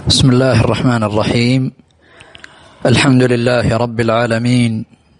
بسم الله الرحمن الرحيم الحمد لله رب العالمين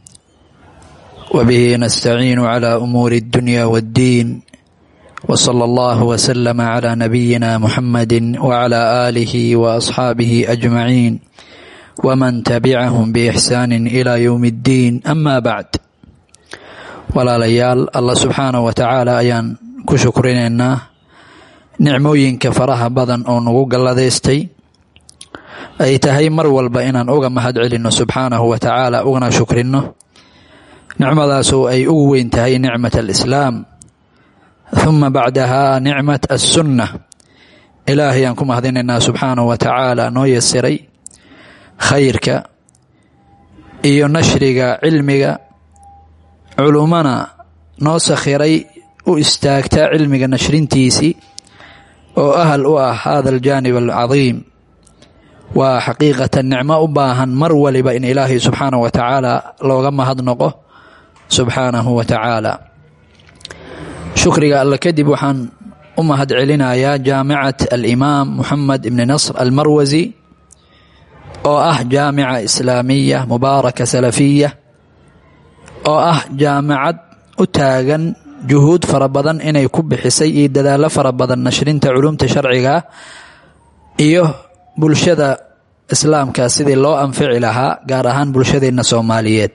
وبه نستعين على امور الدنيا والدين وصلى الله وسلم على نبينا محمد وعلى اله واصحابه اجمعين ومن تبعهم باحسان الى يوم الدين اما بعد walaalayaal allah subxaanah wa tacaala ayaan ku shukrinaynaa nicmooyinka faraha badan oo nagu galladaystay ay tahay mar walba inaan uga mahad celinno subxaanahu wa tacaala ugana shukrinno nicmadaasoo ay ugu weyn tahay nicmat alislaam huma bacdahaa nicmat assunna ilaahay aan ku mahadinaynaa subxaanahu wa tacaala noo yasiray khayrka iyo nashriga cilmiga culummana noo sakhiray u istaagta cilmiga nashrintiisii oo ahal u ah hada aljaanib alcadiim waa xaqiiqatan nicmo u baahan mar waliba in ilaahay subxaanahu wa tacaala looga mahadnoqo subxaanahu wa tacaala shukriga alle kadib waxaan u mahad celinayaa jaamicat alimaam moxamed ibni nasr almarwasi oo ah jaamica islaamiya mubaaraka salafiya oo ah jaamacad u taagan juhuud fara badan inay ku bixisay iyo dadaallo fara badan nashrinta culumta sharciga iyo bulshada islaamka sidii loo anfici lahaa gaar ahaan bulshadeenna soomaaliyeed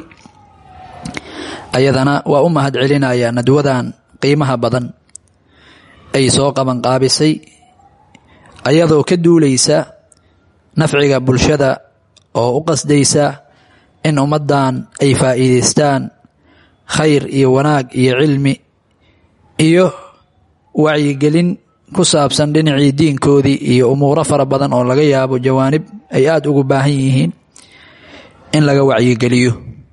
ayadana waa u mahad celinaya nadwadan qiimaha badan ay soo qabanqaabisay ayadoo ka duuleysa nafciga bulshada oo u qasdaysa in ummaddan ay faa'iidaystaan khayr iyo wanaag iyo cilmi iyo wacyigelin ku saabsan dhinacii diinkoodii iyo umuuro fara badan oo laga yaabo jawaanib ay aada ugu baahan yihiin in laga wacyigeliyo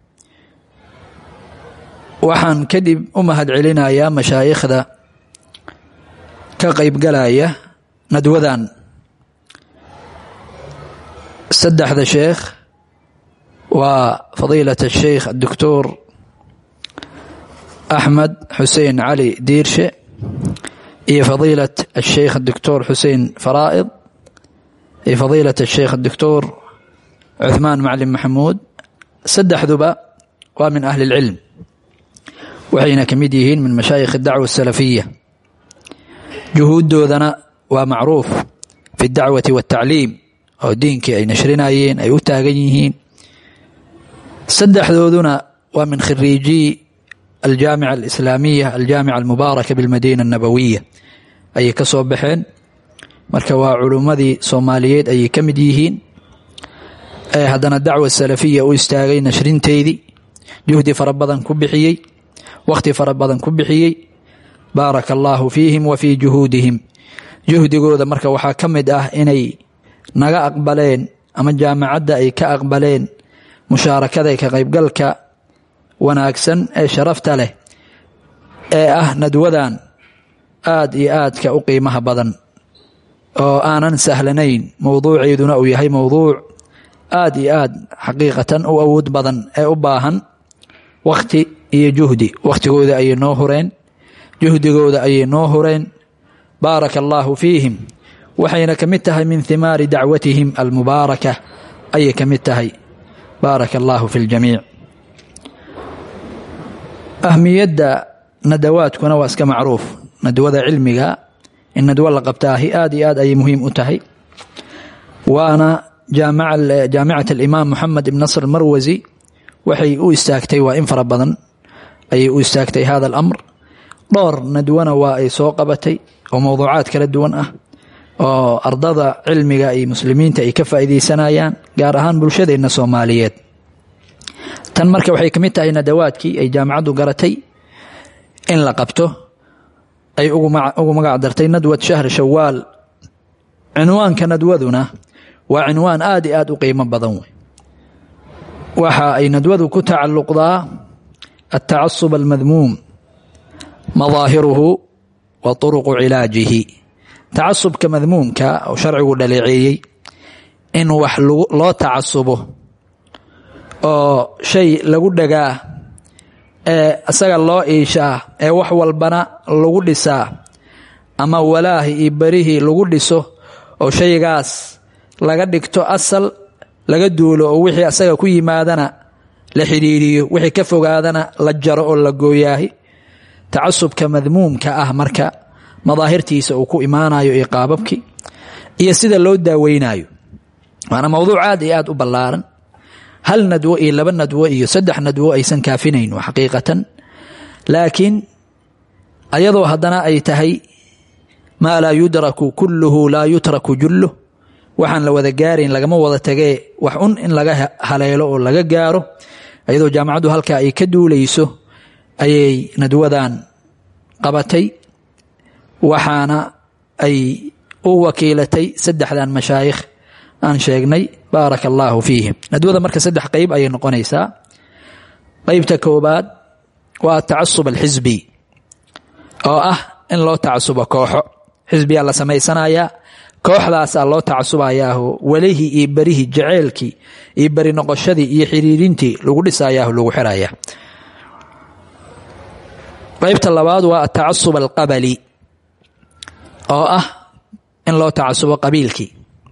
waxaan kadib u mahad celinayaa mashaayikhda ka qaybgalaya nadwadan saddexda sheekh waa fadiilaة الsheikh الdoctor أxmed xusein cali diirshe iyo fadiilaة الsheikh الdoctor xusein faraa'id iyo fadiilaة الsheikh الdoctor cuثmaan maclin maxamuud saddexduba waa min ahli اlcilm waxayna ka mid yihiin min mashaayikh الdacwa الsalafiya juhuuddoodana waa macruuf fi اdacwati wالtacliim oo diinkii ay nashrinayeen ay u taagan yihiin saddexdooduna waa min khiriijii aljaamica alislaamiya aljaamica almubaaraka bilmadiina annabawiya ayay ka soo baxeen marka waa culummadii soomaaliyeed ayay ka mid yihiin ee haddana dacwa salafiya u istaagay nashrinteydii juhdi fara badan ku bixiyey wakhti fara badan ku bixiyey baaraka allaahu fiihim wa fii juhuudihim juhdigooda marka waxaa ka mid ah inay naga aqbaleen ama jaamacadda ay ka aqbaleen mushaarakada ka qaybgalka wanaagsan ee sharafta leh ee ah nadwadan aad iyo aadka u qiimaha badan oo aanan sahlanayn mowduuceeduna uu yahay mowduuc aad iyo aad xaqiiqatan u awood badan ee u baahan wakhti iyo juhdi wakhtigooda ayay noo hureen juhdigooda ayay noo hureen baaraka allaahu fiihim waxayna ka mid tahay min himaari dacwatihim almubaaraka ayay ka mid tahay baaraka allaahu fi ljamiic ahmiyadda nadawaadkuna waa iska macruuf nadwada cilmiga in nadwo la qabtaahi aad iyo aad ayay muhiim u tahay waana jaamicat alimaam moxamed ibn nasr marwasi waxay u istaagtay waa in fara badan ayay u istaagtay hada alamr dhowr nadwana waa ay soo qabatay oo mowduucaad kala duwan ah oo ardada cilmiga iyo muslimiinta ay ka faa'iidaysanayaan gaar ahaan bulshadeenna soomaaliyeed tan marka waxay ka mid tahay nadawaadkii ay jaamacaddu garatay in la qabto ay ugu magac dartay nadwat shahr shawaal cinwaanka nadwaduna waa cinwaan aad i aad u qiimo badan wey waxa ay nadwadu ku tacalluqdaa altacasub almadmuum madaahiruhu wa turuqu cilaajihi tacasubka madmuumka oo sharcigu dhaleeceeyey in wax loo tacasubo oo shay lagu dhagaa ee isaga loo iishaa ee wax walbana lagu dhisaa ama walaahi iyo berihii lagu dhiso oo shaygaas laga dhigto asal laga duulo oo wixii asaga ku yimaadana la xidhiiriyo wixii ka fogaadana la jaro oo la gooyaahi tacasubka madmuumka ah marka madaahirtiisa uu ku imaanayo iyo qaababkii iyo sida loo daaweynayo waana mowduuc aad iyo aad u ballaaran hal nadwo iyo laba nadwo iyo saddex nadwo aysan kaafinayn xaqiiqatan laakiin ayadoo haddana ay tahay maa laa yudraku kulluhu laa yutraku julluh waxaan la wada gaarayn lagama wada tagee wax un in laga haleelo oo laga gaaro ayadoo jaamacaddu halkaa ay ka duulayso ayay nadwadan qabatay waxaana ay u wakiilatay saddexdan mashaayikh aan sheegnay baaraka allaahu fiihim nadwada marka saddex qeyb ayay noqonaysaa qeybta koobaad waa atacasub alxisbi oo ah in loo tacasubo kooxo xisbiyaa la samaysanayaa kooxdaasaa loo tacasubayaaho welihii iyo berihii jaceylkii iyo beri noqoshadii iyo xiriirintii lagu dhisayaaho lagu xiraya qeybta labaad waa atacasub alqabali oo ah in loo tacasubo qabiilkii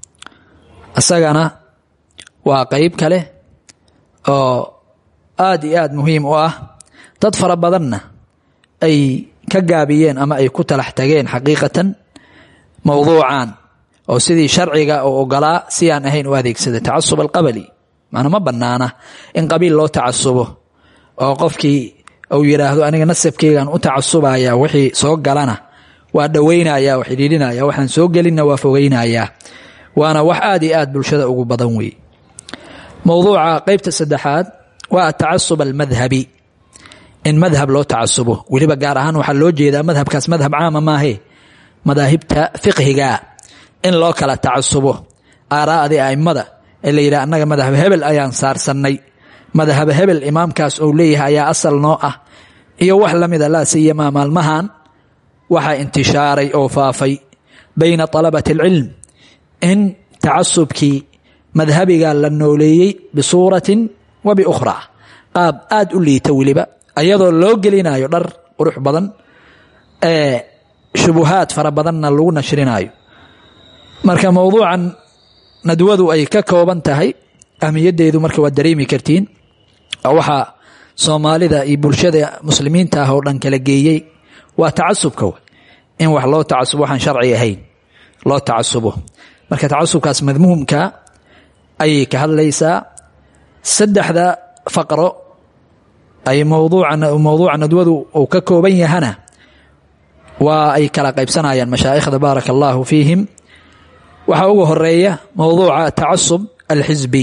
isagana waa qeyb kale oo aad iyo aad muhiim u ah dad fara badanna ay ka gaabiyeen ama ay ku talax tageen xaqiiqatan mowduucan oo sidii sharciga oo ogolaa si aan ahayn u adeegsada tacasub alqabali maana ma bannaana in qabiil loo tacasubo oo qofkii uu yidhaahdo aniga nasabkeygaan u tacasubaya wixii soo galana waa dhoweynaya waa xidhiidhinaya waxaan soo gelinna waa fogeynayaa waana wax aad iyo aad bulshada ugu badan wey mowduuca qeybta saddexaad waa atacasub almadhabi in madhab loo tacasubo weliba gaar ahaan waxaa loo jeedaa madhabkaas madhab caama maahe madaahibta fiqhiga in loo kala tacasubo aaraa'dii a'immada ee la yidhaha annaga madhab hebel ayaan saarsannay madhab hebel imaamkaas ou leeyahay ayaa asal noo ah iyo wax la mida laa siyamaa maalmahan waxaa intishaaray oo faafay bayna talabati alcilm in tacasubkii madhabiga la nooleeyey bisuuratin wa biukhraa qaab aad u liita weliba ayadoo loo gelinayo dhar qurux badan ee shubuhaad fara badanna lagu nashrinayo marka mowduucan nadwadu ay ka kooban tahay ahmiyaddeedu marka waad dareemi kartiin waxaa soomaalida iyo bulshada muslimiinta ah oo dhan kala geeyey waa tacasubka in wax loo tacasubo waxaan sharci ahayn loo tacasubo marka tacasubkaas madmuumka ayay ka hadlaysaa saddexda faqro ay mowduuca nadwadu uu ka kooban yahana waa ay kala qaybsanayaan mashaa'ikhda baaraka allaahu fiihim waxaa ugu horeeya mowduuca tacasub alxisbi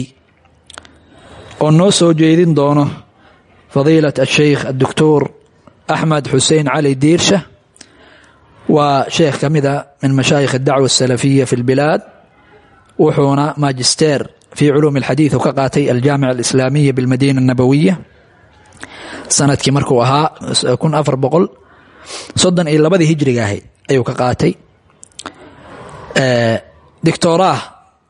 oo noo soo jeedin doono fadiilat asheikh adoctor axmed xuseen cali diirsha waa sheekh ka mida min mashaayikh adacwa asalafiya fi lbilaad wuxuuna magister fii culuumi alxadiid u ka qaatay aljaamica alislaamiya bilmadiina annabawiya sanadkii markuu ahaa kun afar boqol soddon iyo labadii hijriga ahayd ayuu ka qaatay doctoraah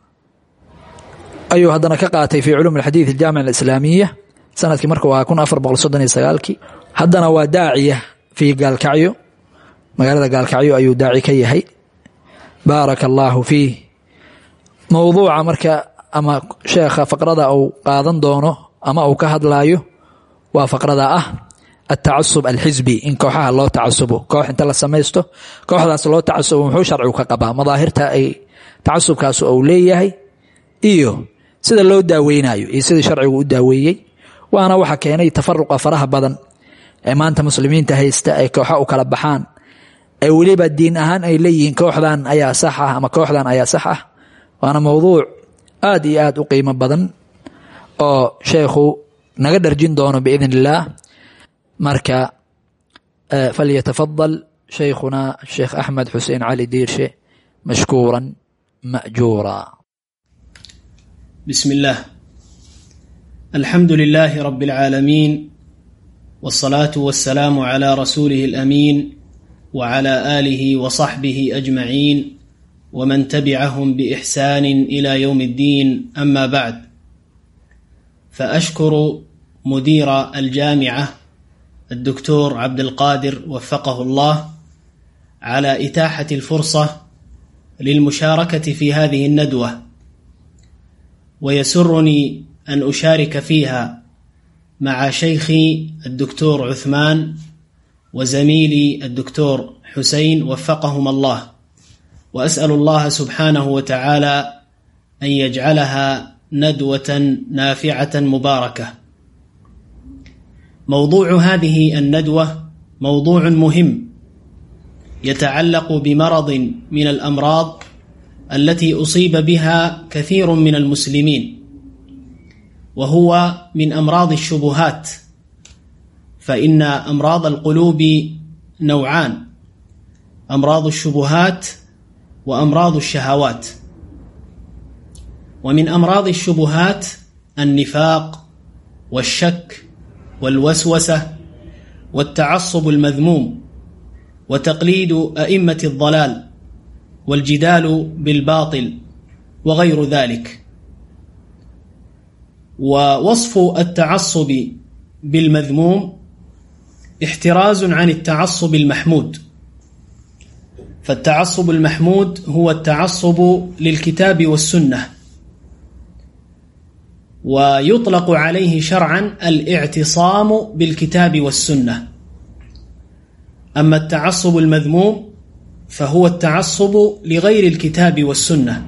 ayuu haddana ka qaatay fii culuum alxadiid aljaamica alislaamiya sanadkii markuu ahaa kun afar boqol soddon iyo sagaalkii haddana waa daaciya fii gaalkacyo magaalada gaalkacyo ayuu daaci ka yahay baaraka allaahu fiih mowduuca marka ama sheekha faqrada uu qaadan doono ama uu ka hadlaayo waa faqrada ah atacasub alxisbi in kooxaha loo tacasubo koox inta la samaysto kooxdaas loo tacasubo muxuu sharcigu ka qabaa madaahirta ay tacasubkaas uu leeyahay iyo sida loo daaweynayo iyo sidii sharcigu u daaweeyey waana waxa keenay tafaruqa faraha badan ee maanta muslimiinta haysta ay kooxa u kala baxaan ee weliba diin ahaan ay leeyihiin kooxdan ayaa sax ah ama kooxdan ayaa sax ah waana mowduuc aad iyo aad u qiimo badan oo sheekhu naga dharjin doono biidn illaah marka falyatafadal shaykhuna sheekh axmed xuseen cali diirshe mashkuura majuura بسم الله الحمد لله رب العالمين والصلاة والسلام على رسوله الأمين وعلى آله وصحبه أجمعين ومن تبعهم بإحسان إلى يوم الدين أما بعد فأشكر مدير الجامعة الدكتور عبد القادر وفقه الله على إتاحة الفرصة للمشاركة في هذه الندوة ويسرني أن أشارك فيها مع شيخي الدكتور عثمان وزميلي الدكتور حسين وفقهم الله وأسأل الله سبحانه وتعالى أن يجعلها ندوة نافعة مباركة موضوع هذه الندوة موضوع مهم يتعلق بمرض من الأمراض التي أصيب بها كثير من المسلمين وهو من أمراض الشبهات فإن أمراض القلوب نوعان أمراض الشبهات وأمراض الشهوات ومن أمراض الشبهات النفاق والشك والوسوسة والتعصب المذموم وتقليد أئمة الضلال والجدال بالباطل وغير ذلك ووصف التعصب بالمذموم احتراز عن التعصب المحمود فالتعصب المحمود هو التعصب للكتاب والسنة ويطلق عليه شرعا الاعتصام بالكتاب والسنة أما التعصب المذموم فهو التعصب لغير الكتاب والسنة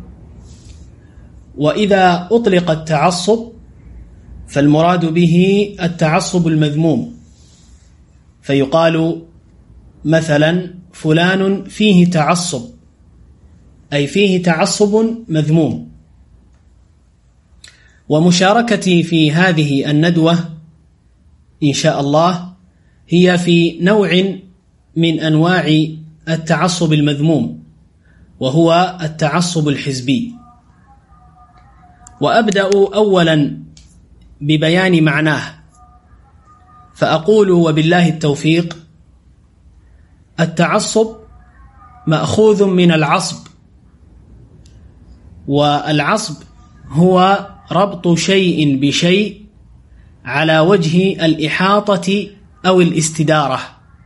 وإذا أطلق التعصب فالمراد به التعصب المذموم فيقال مثلا فلان فيه تعصب أي فيه تعصب مذموم ومشاركتي في هذه الندوة إن شاء الله هي في نوع من أنواع التعصب المذموم وهو التعصب الحزبي وأبدأ أولا ببيان معناه فأقول وبالله التوفيق التعصب مأخوذ من العصب والعصب هو ربط شيء بشيء على وجه الإحاطة أو الاستدارة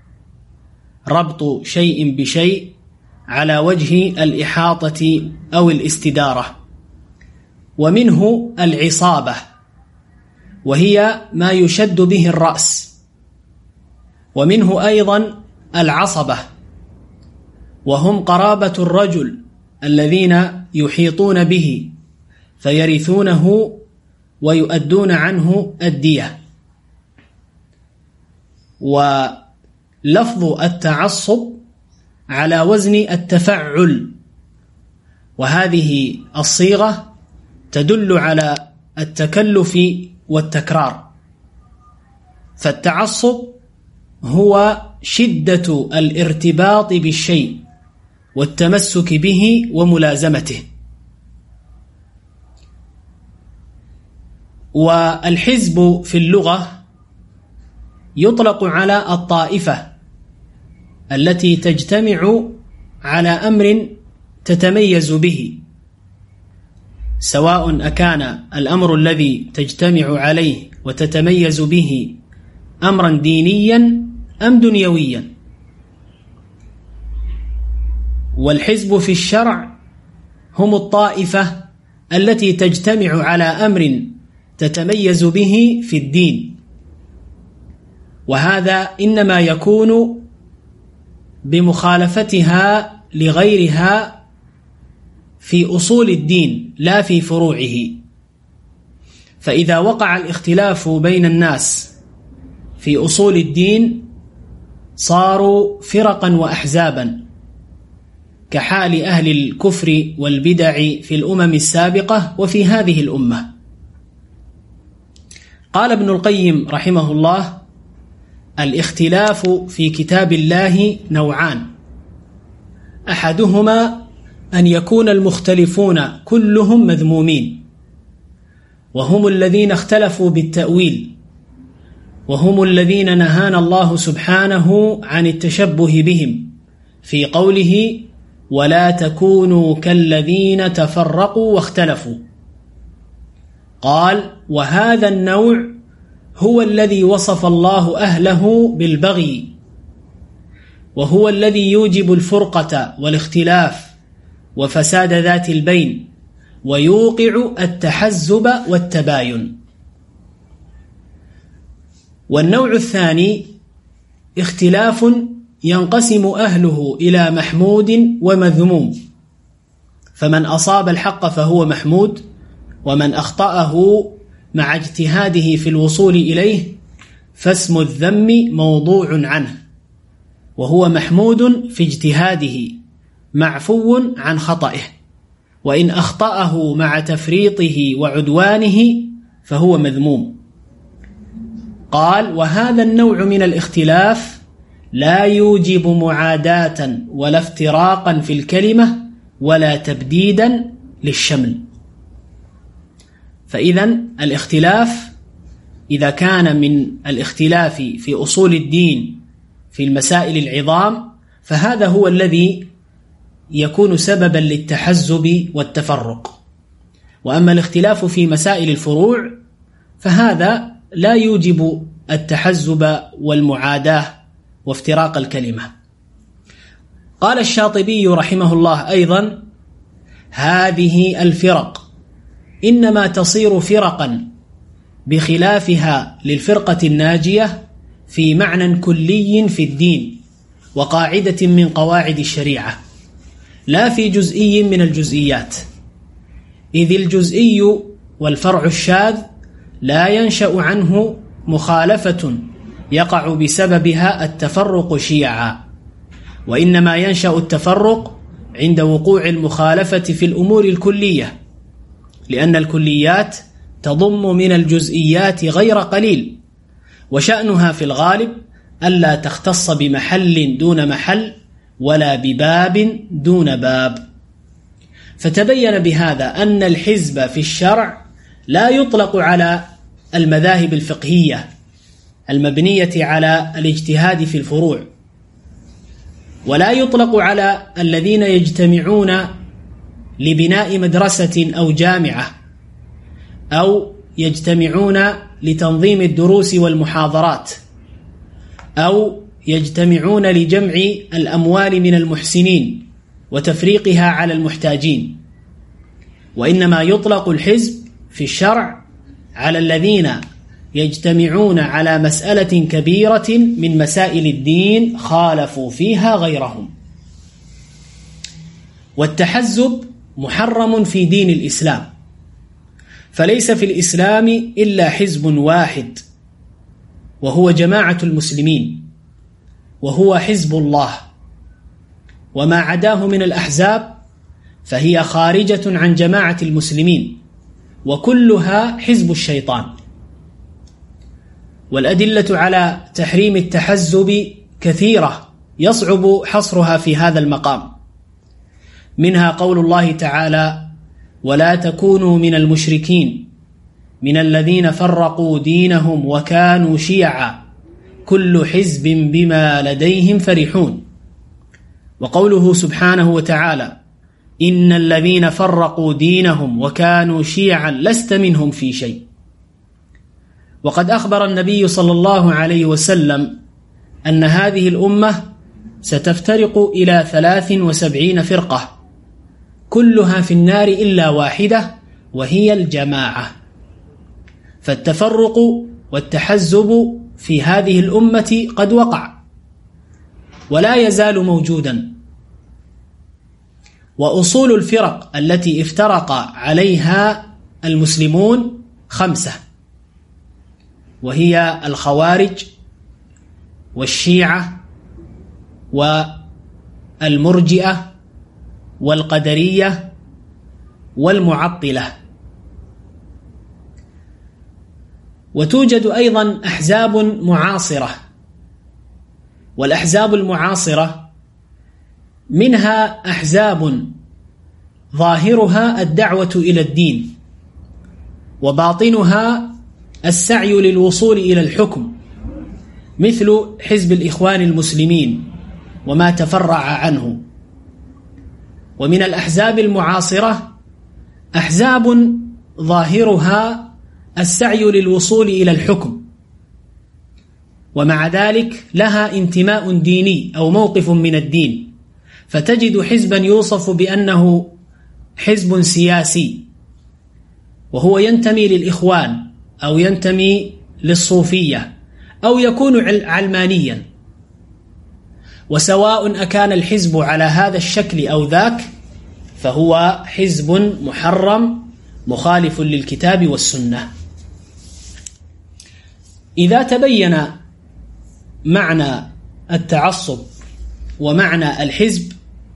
ربط شيء بشيء على وجه الإحاطة أو الاستدارة ومنه العصابة وهي ما يشد به الرأس ومنه أيضا العصبة وهم قرابة الرجل الذين يحيطون به فيرثونه ويؤدون عنه الدية ولفظ التعصب على وزن التفعل وهذه الصيغة تدل على التكلف والتكرار فالتعصب هو شدة الارتباط بالشيء والتمسك به وملازمته والحزب في اللغة يطلق على الطائفة التي تجتمع على أمر تتميز به سواء أكان الأمر الذي تجتمع عليه وتتميز به أمرا دينيا أم دنيويا والحزب في الشرع هم الطائفة التي تجتمع على أمر تتميز به في الدين وهذا إنما يكون بمخالفتها لغيرها في أصول الدين لا في فروعه فإذا وقع الاختلاف بين الناس في أصول الدين صاروا فرقا وأحزابا كحال أهل الكفر والبدع في الأمم السابقة وفي هذه الأمة قال ابن القيم رحمه الله الاختلاف في كتاب الله نوعان أحدهما أن يكون المختلفون كلهم مذمومين وهم الذين اختلفوا بالتأويل وهم الذين نهانا الله سبحانه عن التشبه بهم في قوله ولا تكونوا كالذين تفرقوا واختلفوا قال وهذا النوع هو الذي وصف الله أهله بالبغي وهو الذي يوجب الفرقة والاختلاف وفساد ذات البين ويوقع التحزب والتباين والنوع الثاني اختلاف ينقسم أهله إلى محمود ومذموم فمن أصاب الحق فهو محمود ومن أخطأه مع اجتهاده في الوصول إليه فاسم الذم موضوع عنه وهو محمود في اجتهاده معفو عن خطئه وإن أخطأه مع تفريطه وعدوانه فهو مذموم قال وهذا النوع من الاختلاف لا يوجب معاداة ولا افتراقا في الكلمة ولا تبديدا للشمل فإذا الاختلاف إذا كان من الاختلاف في أصول الدين في المسائل العظام فهذا هو الذي يكون سببا للتحزب والتفرق وأما الاختلاف في مسائل الفروع فهذا لا يوجب التحزب والمعاداة وافتراق الكلمة قال الشاطبي رحمه الله أيضا هذه الفرق إنما تصير فرقا بخلافها للفرقة الناجية في معنى كلي في الدين وقاعدة من قواعد الشريعة لا في جزئي من الجزئيات إذ الجزئي والفرع الشاذ لا ينشأ عنه مخالفة يقع بسببها التفرق شيعا وإنما ينشأ التفرق عند وقوع المخالفة في الأمور الكلية لأن الكليات تضم من الجزئيات غير قليل وشأنها في الغالب ألا تختص بمحل دون محل ولا بباب دون باب فتبين بهذا أن الحزب في الشرع لا يطلق على المذاهب الفقهية المبنية على الاجتهاد في الفروع ولا يطلق على الذين يجتمعون لبناء مدرسة أو جامعة أو يجتمعون لتنظيم الدروس والمحاضرات أو يجتمعون لجمع الأموال من المحسنين وتفريقها على المحتاجين وإنما يطلق الحزب في الشرع على الذين يجتمعون على مسألة كبيرة من مسائل الدين خالفوا فيها غيرهم والتحزب محرم في دين الإسلام فليس في الإسلام إلا حزب واحد وهو جماعة المسلمين وهو حزب الله وما عداه من الأحزاب فهي خارجة عن جماعة المسلمين وكلها حزب الشيطان والأدلة على تحريم التحزب كثيرة يصعب حصرها في هذا المقام منها قول الله تعالى ولا تكونوا من المشركين من الذين فرقوا دينهم وكانوا شيعا كل حزب بما لديهم فرحون وقوله سبحانه وتعالى إن الذين فرقوا دينهم وكانوا شيعا لست منهم في شيء وقد أخبر النبي صلى الله عليه وسلم أن هذه الأمة ستفترق إلى ثلاث وسبعين فرقة كلها في النار إلا واحدة وهي الجماعة فالتفرق والتحزب في هذه الأمة قد وقع ولا يزال موجودا وأصول الفرق التي افترق عليها المسلمون خمسة وهي الخوارج والشيعة والمرجئة والقدرية والمعطلة وتوجد أيضا أحزاب معاصرة والأحزاب المعاصرة منها أحزاب ظاهرها الدعوة إلى الدين وباطنها السعي للوصول إلى الحكم مثل حزب الإخوان المسلمين وما تفرع عنه ومن الأحزاب المعاصرة أحزاب ظاهرها السعي للوصول إلى الحكم ومع ذلك لها انتماء ديني أو موقف من الدين فتجد حزبا يوصف بأنه حزب سياسي وهو ينتمي للإخوان أو ينتمي للصوفية أو يكون علمانيا وسواء أكان الحزب على هذا الشكل أو ذاك فهو حزب محرم مخالف للكتاب والسنة إذا تبين معنى التعصب ومعنى الحزب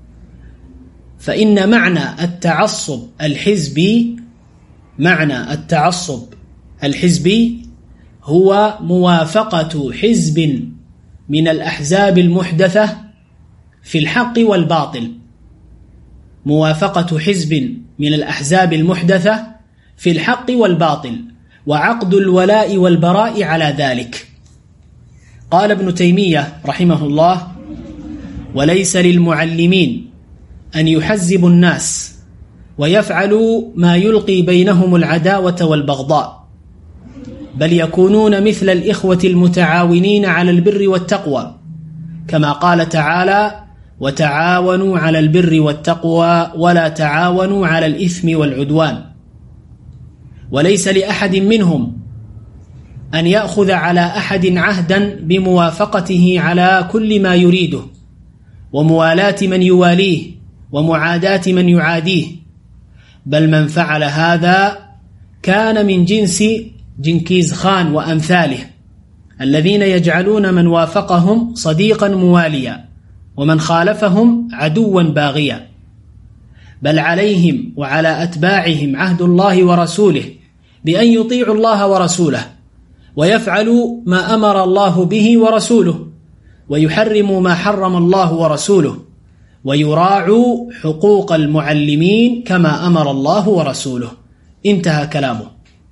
فإن معنى التعصب الحزبي معنى التعصب الحزبي هو موافقة حزب من الأحزاب المحدثة في الحق والباطل موافقة حزب من الأحزاب المحدثة في الحق والباطل وعقد الولاء والبراء على ذلك قال ابن تيمية رحمه الله وليس للمعلمين أن يحزبوا الناس ويفعلوا ما يلقي بينهم العداوة والبغضاء بل يكونون مثل الإخوة المتعاونين على البر والتقوى كما قال تعالى وتعاونوا على البر والتقوى ولا تعاونوا على الإثم والعدوان وليس لأحد منهم أن يأخذ على أحد عهدا بموافقته على كل ما يريده وموالاة من يواليه ومعاداة من يعاديه بل من فعل هذا كان من جنس جنكيز خان وأمثاله الذين يجعلون من وافقهم صديقا مواليا ومن خالفهم عدوا باغيا بل عليهم وعلى أتباعهم عهد الله ورسوله بأن يطيعوا الله ورسوله ويفعلوا ما أمر الله به ورسوله ويحرموا ما حرم الله ورسوله ويراعوا حقوق المعلمين كما أمر الله ورسوله انتهى كلامه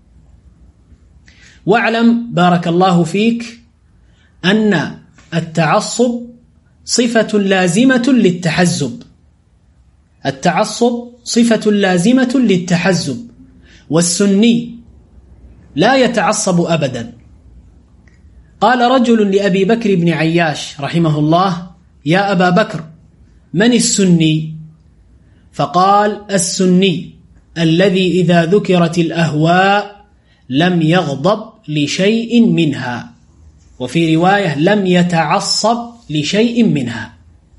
واعلم بارك الله فيك أن التعصب صفة لازمة للتحزب التعصب صفة لازمة للتحزب والسني لا يتعصب أبدا قال رجل لأبي بكر بن عياش رحمه الله يا أبا بكر من السني فقال السني الذي إذا ذكرت الأهواء لم يغضب لشيء منها وفي رواية لم يتعصب لشيء منها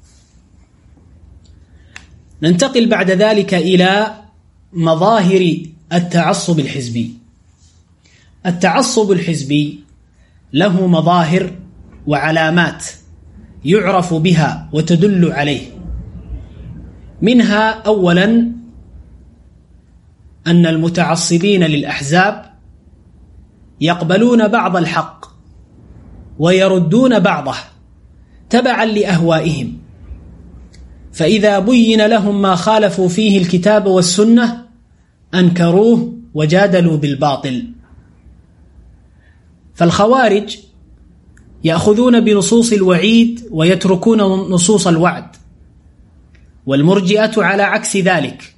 ننتقل بعد ذلك إلى مظاهر التعصب الحزبي التعصب الحزبي له مظاهر وعلامات يعرف بها وتدل عليه منها أولا أن المتعصبين للأحزاب يقبلون بعض الحق ويردون بعضه تبعا لأهوائهم فإذا بين لهم ما خالفوا فيه الكتاب والسنة أنكروه وجادلوا بالباطل فالخوارج يأخذون بنصوص الوعيد ويتركون نصوص الوعد والمرجئة على عكس ذلك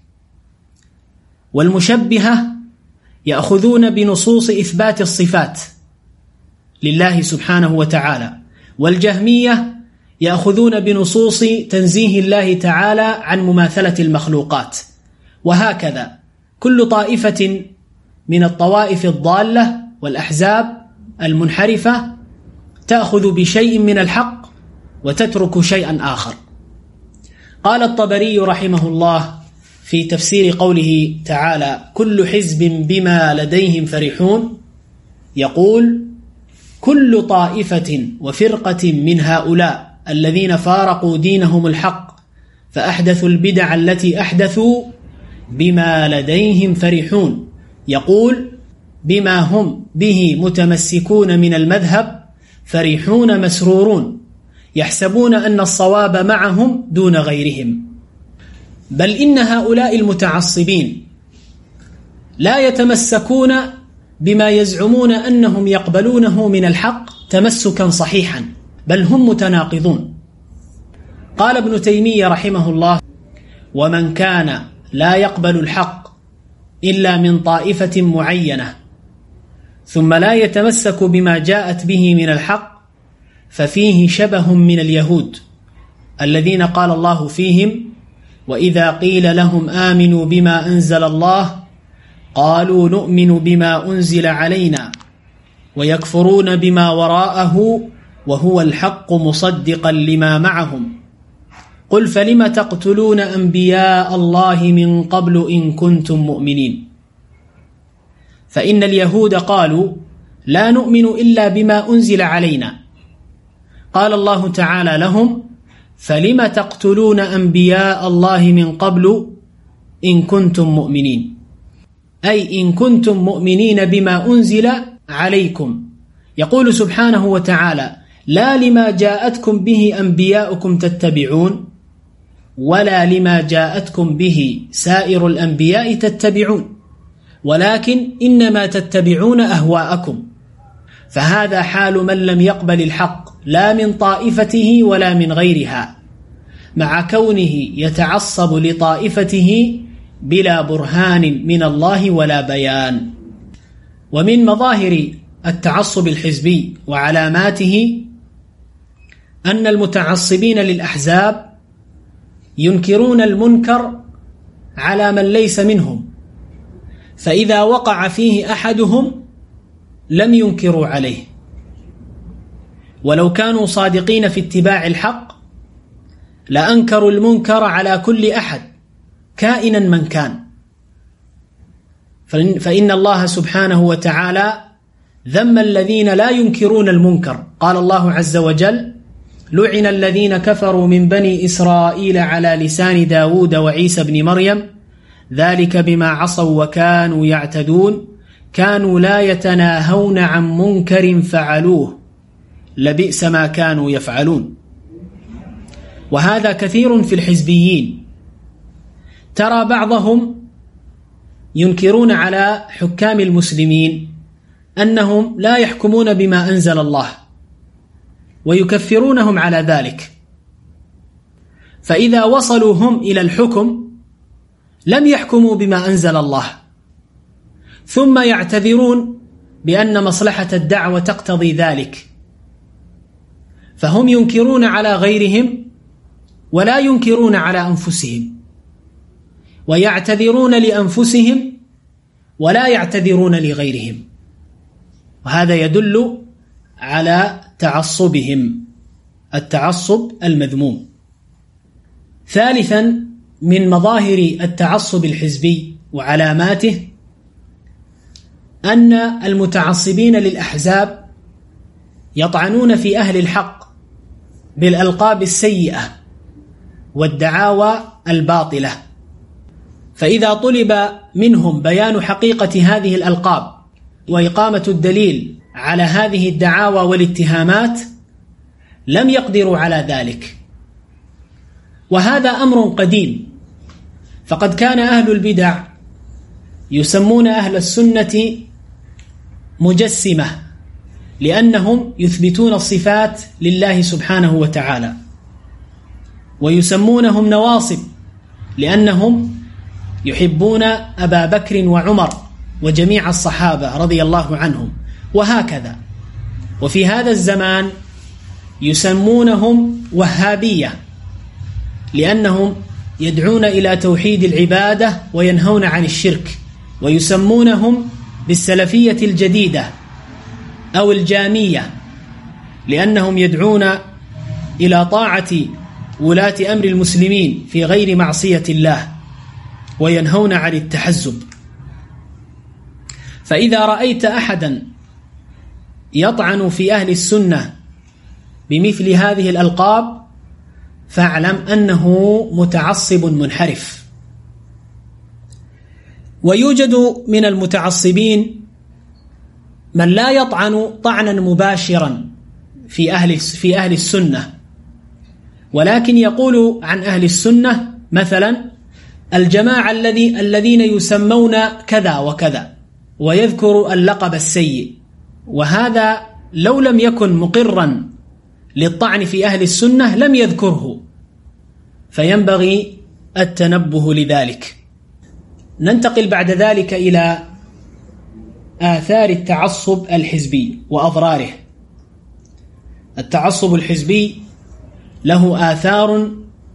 والمشبهة يأخذون بنصوص إثبات الصفات لله سبحانه وتعالى والجهمية يأخذون بنصوص تنزيه الله تعالى عن مماثلة المخلوقات وهكذا كل طائفة من الطوائف الضالة والأحزاب المنحرفة تأخذ بشيء من الحق وتترك شيئا آخر قال الطبري رحمه الله في تفسير قوله تعالى كل حزب بما لديهم فرحون يقول كل طائفة وفرقة من هؤلاء الذين فارقوا دينهم الحق فأحدثوا البدع التي أحدثوا بما لديهم فرحون يقول بما هم به متمسكون من المذهب فرحون مسرورون يحسبون أن الصواب معهم دون غيرهم بل إن هؤلاء المتعصبين لا يتمسكون بما يزعمون أنهم يقبلونه من الحق تمسكا صحيحا بل هم متناقضون قال ابن تيمية رحمه الله ومن كان لا يقبل الحق إلا من طائفة معينة ثم لا يتمسك بما جاءت به من الحق ففيه شبه من اليهود الذين قال الله فيهم وإذا قيل لهم آمنوا بما أنزل الله قالوا نؤمن بما أنزل علينا ويكفرون بما وراءه وهو الحق مصدقا لما معهم قل فلم تقتلون أنبياء الله من قبل إن كنتم مؤمنين فإن اليهود قالوا لا نؤمن إلا بما أنزل علينا قال الله تعالى لهم فلم تقتلون أنبياء الله من قبل إن كنتم مؤمنين أي إن كنتم مؤمنين بما أنزل عليكم يقول سبحانه وتعالى لا لما جاءتكم به أنبياؤكم تتبعون ولا لما جاءتكم به سائر الأنبياء تتبعون ولكن إنما تتبعون أهواءكم فهذا حال من لم يقبل الحق لا من طائفته ولا من غيرها مع كونه يتعصب لطائفته بلا برهان من الله ولا بيان ومن مظاهر التعصب الحزبي وعلاماته أن المتعصبين للأحزاب ينكرون المنكر على من ليس منهم فإذا وقع فيه أحدهم لم ينكروا عليه ولو كانوا صادقين في اتباع الحق لأنكروا المنكر على كل أحد كائنا من كان فإن الله سبحانه وتعالى ذم الذين لا ينكرون المنكر قال الله عز وجل لعن الذين كفروا من بني إسرائيل على لسان داود وعيسى بن مريم ذلك بما عصوا وكانوا يعتدون كانوا لا يتناهون عن منكر فعلوه لبئس ما كانوا يفعلون وهذا كثير في الحزبيين ترى بعضهم ينكرون على حكام المسلمين أنهم لا يحكمون بما أنزل الله ويكفرونهم على ذلك فإذا وصلوا هم إلى الحكم لم يحكموا بما أنزل الله ثم يعتذرون بأن مصلحة الدعوة تقتضي ذلك فهم ينكرون على غيرهم ولا ينكرون على أنفسهم ويعتذرون لأنفسهم ولا يعتذرون لغيرهم وهذا يدل على تعصبهم التعصب المذموم ثالثا من مظاهر التعصب الحزبي وعلاماته أن المتعصبين للأحزاب يطعنون في أهل الحق بالألقاب السيئة والدعاوى الباطلة فإذا طلب منهم بيان حقيقة هذه الألقاب وإقامة الدليل على هذه الدعاوى والاتهامات لم يقدروا على ذلك وهذا أمر قديم فقد كان أهل البدع يسمون أهل السنة مجسمة لأنهم يثبتون الصفات لله سبحانه وتعالى ويسمونهم نواصب لأنهم يحبون أبا بكر وعمر وجميع الصحابة رضي الله عنهم وهكذا وفي هذا الزمان يسمونهم وهابية لأنهم يدعون إلى توحيد العبادة وينهون عن الشرك ويسمونهم بالسلفية الجديدة أو الجامية لأنهم يدعون إلى طاعة ولاة أمر المسلمين في غير معصية الله وينهون عن التحزب فإذا رأيت أحدا يطعن في أهل السنة بمثل هذه الألقاب فاعلم أنه متعصب منحرف ويوجد من المتعصبين من لا يطعن طعنا مباشرا في أهل في أهل السنة ولكن يقول عن أهل السنة مثلا الجماعة الذي الذين يسمون كذا وكذا ويذكر اللقب السيء وهذا لو لم يكن مقرا للطعن في أهل السنة لم يذكره فينبغي التنبه لذلك ننتقل بعد ذلك إلى آثار التعصب الحزبي وأضراره التعصب الحزبي له آثار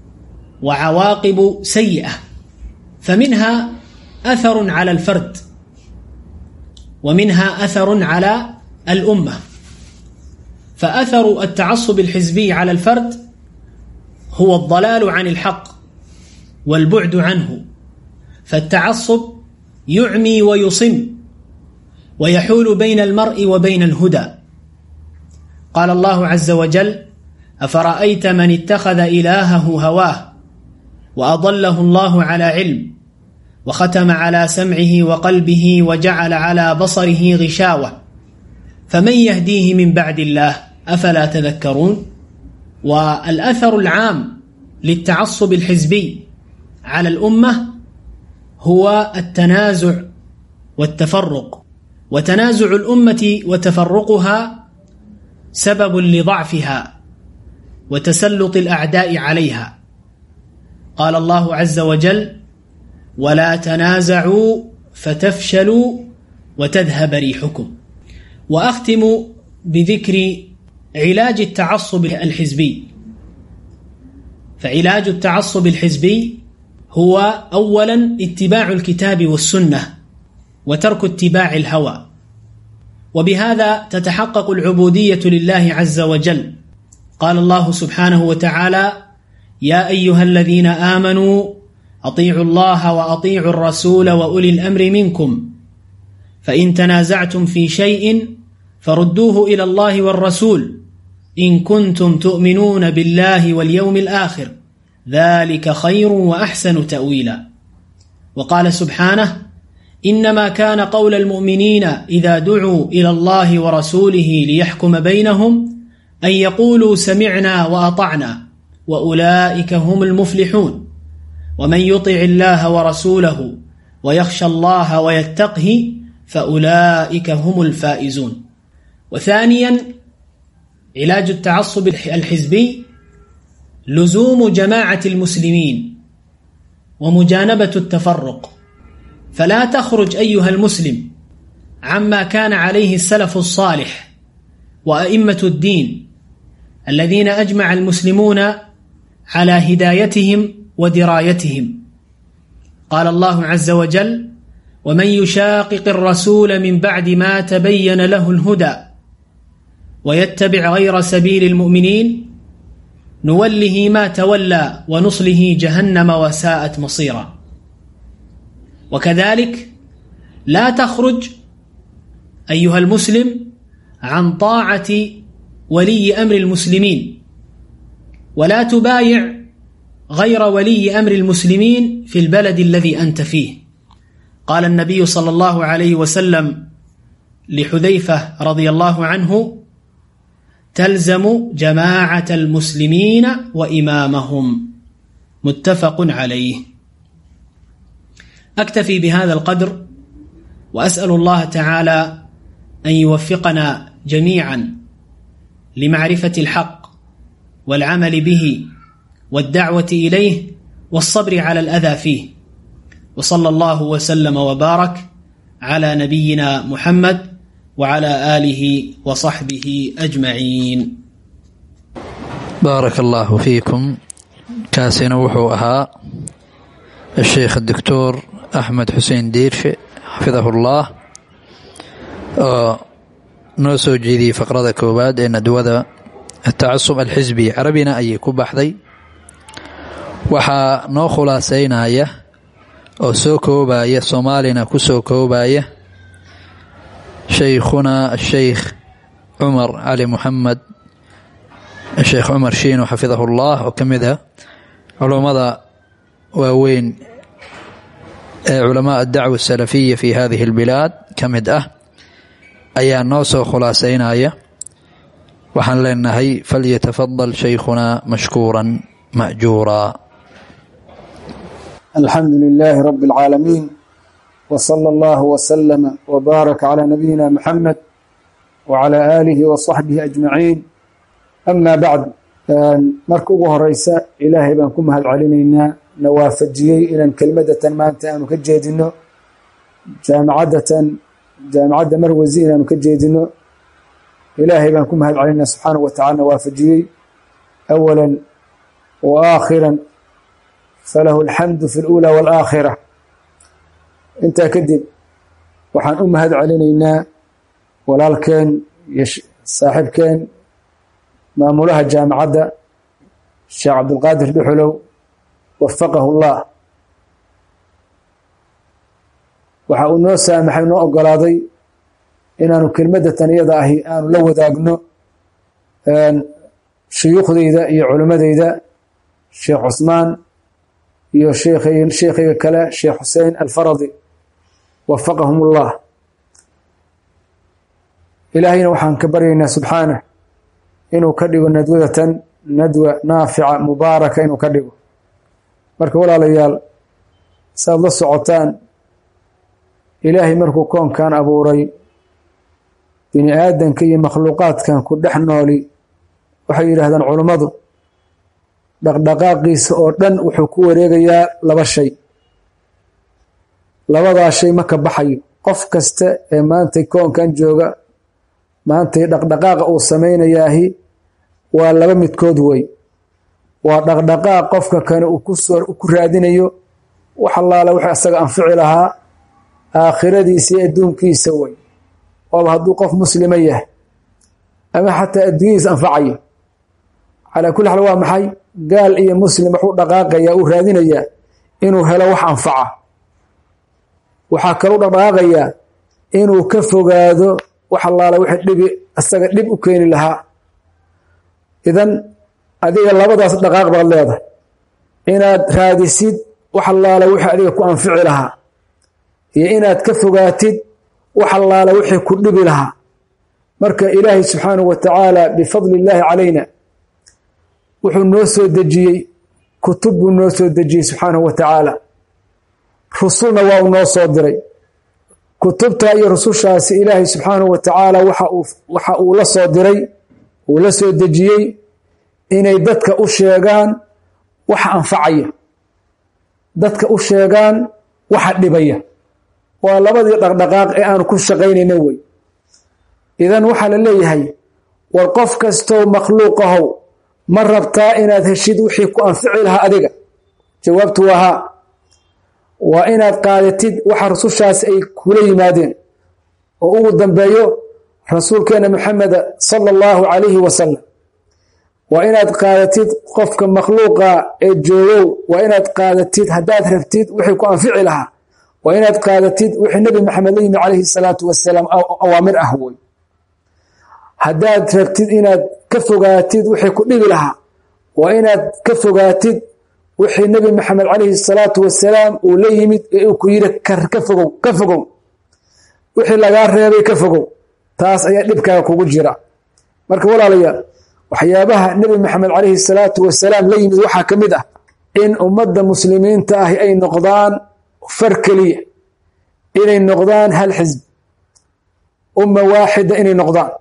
وعواقب سيئة فمنها أثر على الفرد ومنها أثر على الأمة فأثر التعصب الحزبي على الفرد هو الضلال عن الحق والبعد عنه فالتعصب يعمي ويصم ويحول بين المرء وبين الهدى قال الله عز وجل أفرأيت من اتخذ إلهه هواه وأضله الله على علم وختم على سمعه وقلبه وجعل على بصره غشاوة فمن يهديه من بعد الله أفلا تذكرون والأثر العام للتعصب الحزبي على الأمة هو التنازع والتفرق وتنازع الأمة وتفرقها سبب لضعفها وتسلط الأعداء عليها قال الله عز وجل ولا تنازعوا فتفشلوا وتذهب ريحكم وأختم بذكر علاج التعصب الحزبي فعلاج التعصب الحزبي هو أولا اتباع الكتاب والسنة وترك اتباع الهوى وبهذا تتحقق العبودية لله عز وجل قال الله سبحانه وتعالى يا أيها الذين آمنوا أطيعوا الله وأطيعوا الرسول وأولي الأمر منكم فإن تنازعتم في شيء فردوه إلى الله والرسول إن كنتم تؤمنون بالله واليوم الآخر ذلك خير وأحسن تأويلا وقال سبحانه إنما كان قول المؤمنين إذا دعوا إلى الله ورسوله ليحكم بينهم أن يقولوا سمعنا وأطعنا وأولئك هم المفلحون ومن يطع الله ورسوله ويخشى الله ويتقه فأولئك هم الفائزون وثانيا علاج التعصب الحزبي لزوم جماعة المسلمين ومجانبة التفرق فلا تخرج أيها المسلم عما كان عليه السلف الصالح وأئمة الدين الذين أجمع المسلمون على هدايتهم ودرايتهم قال الله عز وجل ومن يشاقق الرسول من بعد ما تبين له الهدى ويتبع غير سبيل المؤمنين نوله ما تولى ونصله جهنم وساءت مصيرا وكذلك لا تخرج أيها المسلم عن طاعة ولي أمر المسلمين ولا تبايع غير ولي أمر المسلمين في البلد الذي أنت فيه قال النبي صلى الله عليه وسلم لحذيفة رضي الله عنه تلزم جماعة المسلمين وإمامهم متفق عليه أكتفي بهذا القدر وأسأل الله تعالى أن يوفقنا جميعا لمعرفة الحق والعمل به والدعوة إليه والصبر على الأذى فيه وصلى الله وسلم وبارك على نبينا محمد وعلى آله وصحبه أجمعين بارك الله فيكم كاسنا وحو أها الشيخ الدكتور أحمد حسين ديرش حفظه الله noo soo jeediyey faqrada koowaad ee nadwada atacasub alxisbi carabina ayay ku baxday waxaa noo khulaaseynaya oo soo koobaya soomaalina ku soo koobaya shaykhuna asheykh cumar cali muxamed sheekh cumar shiino xafidahu llah oo ka mid ah culummada waaweyn ee culamaa adacwa asalafiya fi hadihi albilaad ka mid ah ayaa noo soo khulaaseynaya waxaan leenahay falyatafadal shaykhuna mashkuura majuura alxamdu lilaahi rabi اlcaalamiin wsala allahu wslama wbaaraka calaa nabiyina muxamed wcala aalihi wasaxbihi ajmaciin ama bacd marka ugu horeysa ilaahay baan ku mahad celinaynaa na waafajiyey inaan kelmadatan maanta aanu ka jeedino jaamacadatan jaamacadda marwasi inaanu ka jeedino ilaahay baan ku mahad celinaa subxaanahu wa tacala na waafajiyey awala wa aakhira falahu alxamdu fi اlأulى wاlآakhira intaa kadib waxaan u mahad celinaynaa walaalkeen iyo saaxiibkeen maamulaha jaamacadda sheekh cabdulqaadir dhuxulow wafaqahu llah waxa uu noo saamaxay noo ogolaaday inaanu kelmadda taniyada ahi aanu la wadaagno shuyuukhdeyda iyo culimmadeyda sheekh cusmaan iyo sheekhayga kale sheekh xuseen alfaradi wafaqahum ullah ilaahayna waxaan ka baryaynaa subxaanah inuu ka dhigo nadwadatan nadwa naafica mubaaraka inuu ka dhigo marka walaalayaal saaad la socotaan ilaahay markuu koonkan abuuray bini aadanka iyo makhluuqaadkan ku dhex nooli waxay yidhaahdaan culummadu dhaqdhaqaaqiisa oo dhan wuxuu ku wareegayaa laba shay labadaa shay ma ka baxayo qof kasta ee maantay koonkan jooga maantay dhaqdhaqaaqa uu samaynayaahi waa laba midkood wey waa dhaqdhaqaaq qofka kane uu kusoo ku raadinayo wax allaala wuxuu isaga anfici lahaa aakhiradiisa iyo adduunkiisa wey ooba hadduu qof muslima yahay ama xataa adduunyadiisa anfacayo calaa kulli xaal waa maxay gaal iyo muslim waxuu dhaqaaqayaa uu raadinayaa inuu helo wax anfaca waxaa kaluu dhaqdhaqaaqayaa inuu ka fogaado wax allaala wixii dhibi isaga dhib u keeni lahaa idan adiga labadaas dhaqaaq baad leedahay inaad raadisid wax allaala wixii adiga ku anfici lahaa iyo inaad ka fogaatid wax allaala wixii ku dhibi lahaa marka ilaahay subxaanahu wa tacaala bifadli illaahi calayna wuxuu noo soo dejiyey kutub buu noo soo dejiyey subxaanahu wa tacaala rusulna waa uu noo soo diray kutubta iyo rusushaasi ilaahay subxaanahu wa tacaala waxa uu la soo diray uu la soo dejiyey inay dadka u sheegaan waxa anfacaya dadka u sheegaan waxa dhibaya waa labadii dhaqdhaqaaq ee aanu ku shaqaynayna wey idan waxaa la leeyahay war qof kastoo makhluuqahow ma rabtaa inaad heshid wixii ku anfici lahaa adiga jawaabtu waa haa waa inaad qaadatid waxa rusushaas ay kula yimaadeen oo ugu dambeeyo rasuulkeena maxameda sala allahu calayhi wasalam waa inaad qaadatid qofka makhluuqa ee joogow waa inaad qaadatid haddaad rabtid wixii ku anfici lahaa waa inaad qaadatid wixii nebi maxamed la yimi calayhi salaatu wasalaam awaamir ah wey haddaad rabtid inaad ka fogaatid wixii ku dhibi lahaa waa inaad ka fogaatid wixii nebi maxamed calayhi salaatu wasalaam uu la yimid ee uu ku yidhi ka fogow ka fogow wixii lagaa reebay ka fogow taas ayaa dhibkaaga kugu jira marka walaalayaal waxyaabaha nebi maxamed calayhi salaatu wasalaam la yimid waxaa ka mid ah in ummadda muslimiinta ahi ay noqdaan far keliya inay noqdaan hal xisb umma waaxida inay noqdaan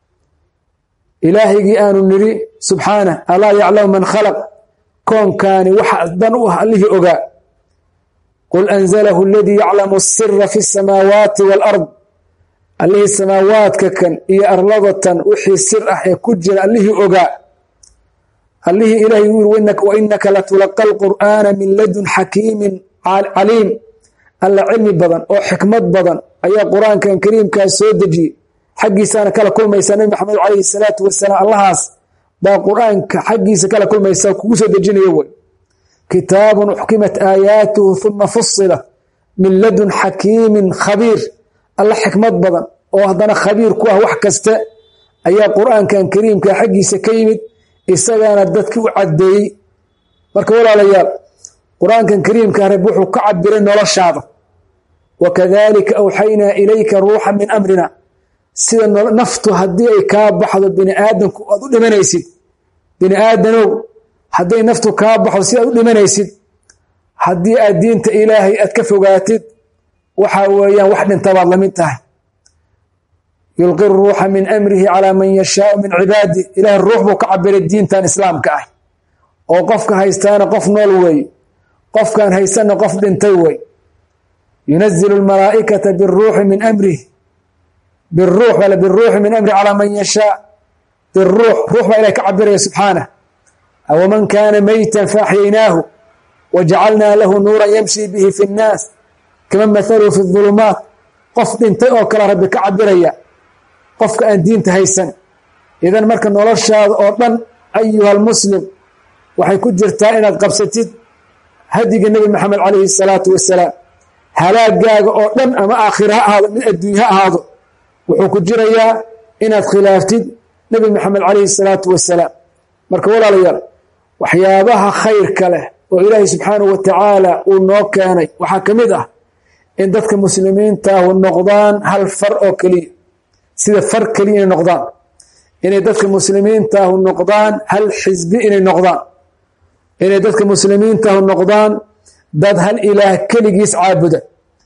ilaahaygii aanu nidhi subxaanah alaa yaclamu man khalaq koonkaani waxa dan u ah allihii ogaa qul anzalahu aladii yaclamu asira fi asamaawaati waalard allihii samaawaadka kan iyo arladatan wixii sir ah ee ku jira allihii ogaa allihii ilaahay u yiri wainaka latulaqa alqur'aana min ladun xakiimin caliim alla cilmi badan oo xikmad badan ayaa qur-aankan kariimkaas soo dejiyey xaggiisaana kala kulmaysaa nabi maxamed calayhi salaatu wasalaam allahaas baa qur-aanka xaggiisa kala kulmaysa kugu soo dejinaya wey kitaabun uxkimat aayaatuhu uma fusilat min ladun xakiimin khabiir alla xikmad badan oo haddana khabiir ku ah wax kasta ayaa qur-aankan kariimka xaggiisa ka yimid isagaana dadki u caddeeyey marka walaalayaal qur-aankan kariimka rab wuxuu ka cabiray noloshaada wakadalika awxaynaa ilayka ruuxa min amrina sida naftu haddii ay kaa baxdo bini aadamku aad u dhimanaysid bini aadanow hadday naftu kaa baxdo si aad u dhimanaysid haddii aad diinta ilaahay aad ka fogaatid waxa weeyaan wax dhintabaad lamid tahay yulqi ruuxa min amrihi calaa man yashaau min cibaadi ilahay ruux buu ka cabiray diintan islaamka ah oo qofka haystaana qof nool weeye qofkan haysanna qof dhintay wey yunazilu lmalaa'ikata biruuxi min amrihi biruux bale biruuxi min amrihi calaa man yashaa biruux ruux baa ilahay ka cabiraya subxaanah awaman kaana meytan faaxyaynaahu wajacalnaa lahu nuuran yamshi bihi fi nnaas kaman mathaluhu fi ulumaat qof dhintay oo kale rabbi ka cabiraya qofka aan diinta haysan idan marka noloshaada oo dhan ayuha almuslim waxay ku jirtaa inaad qabsatid hadiga nebi maxamed calayhi salaatu wasalaam halaagaaga oo dhan ama aakhira ha ahaado mid adduunya ha ahaado wuxuu ku jirayaa inaad khilaaftid nebi maxamed calayhi salaatu wasalaam marka walaalayaal waxyaabaha khayrka leh oo ilaahay subxaanahu wa tacaala uu noo keenay waxaa ka mid ah in dadka muslimiintaahu noqdaan hal far oo keliya sida far keliya inay noqdaan inay dadka muslimiintaahu noqdaan hal xisbi inay noqdaan inay dadka muslimiintaahu noqdaan dad hal ilaah keligiis caabuda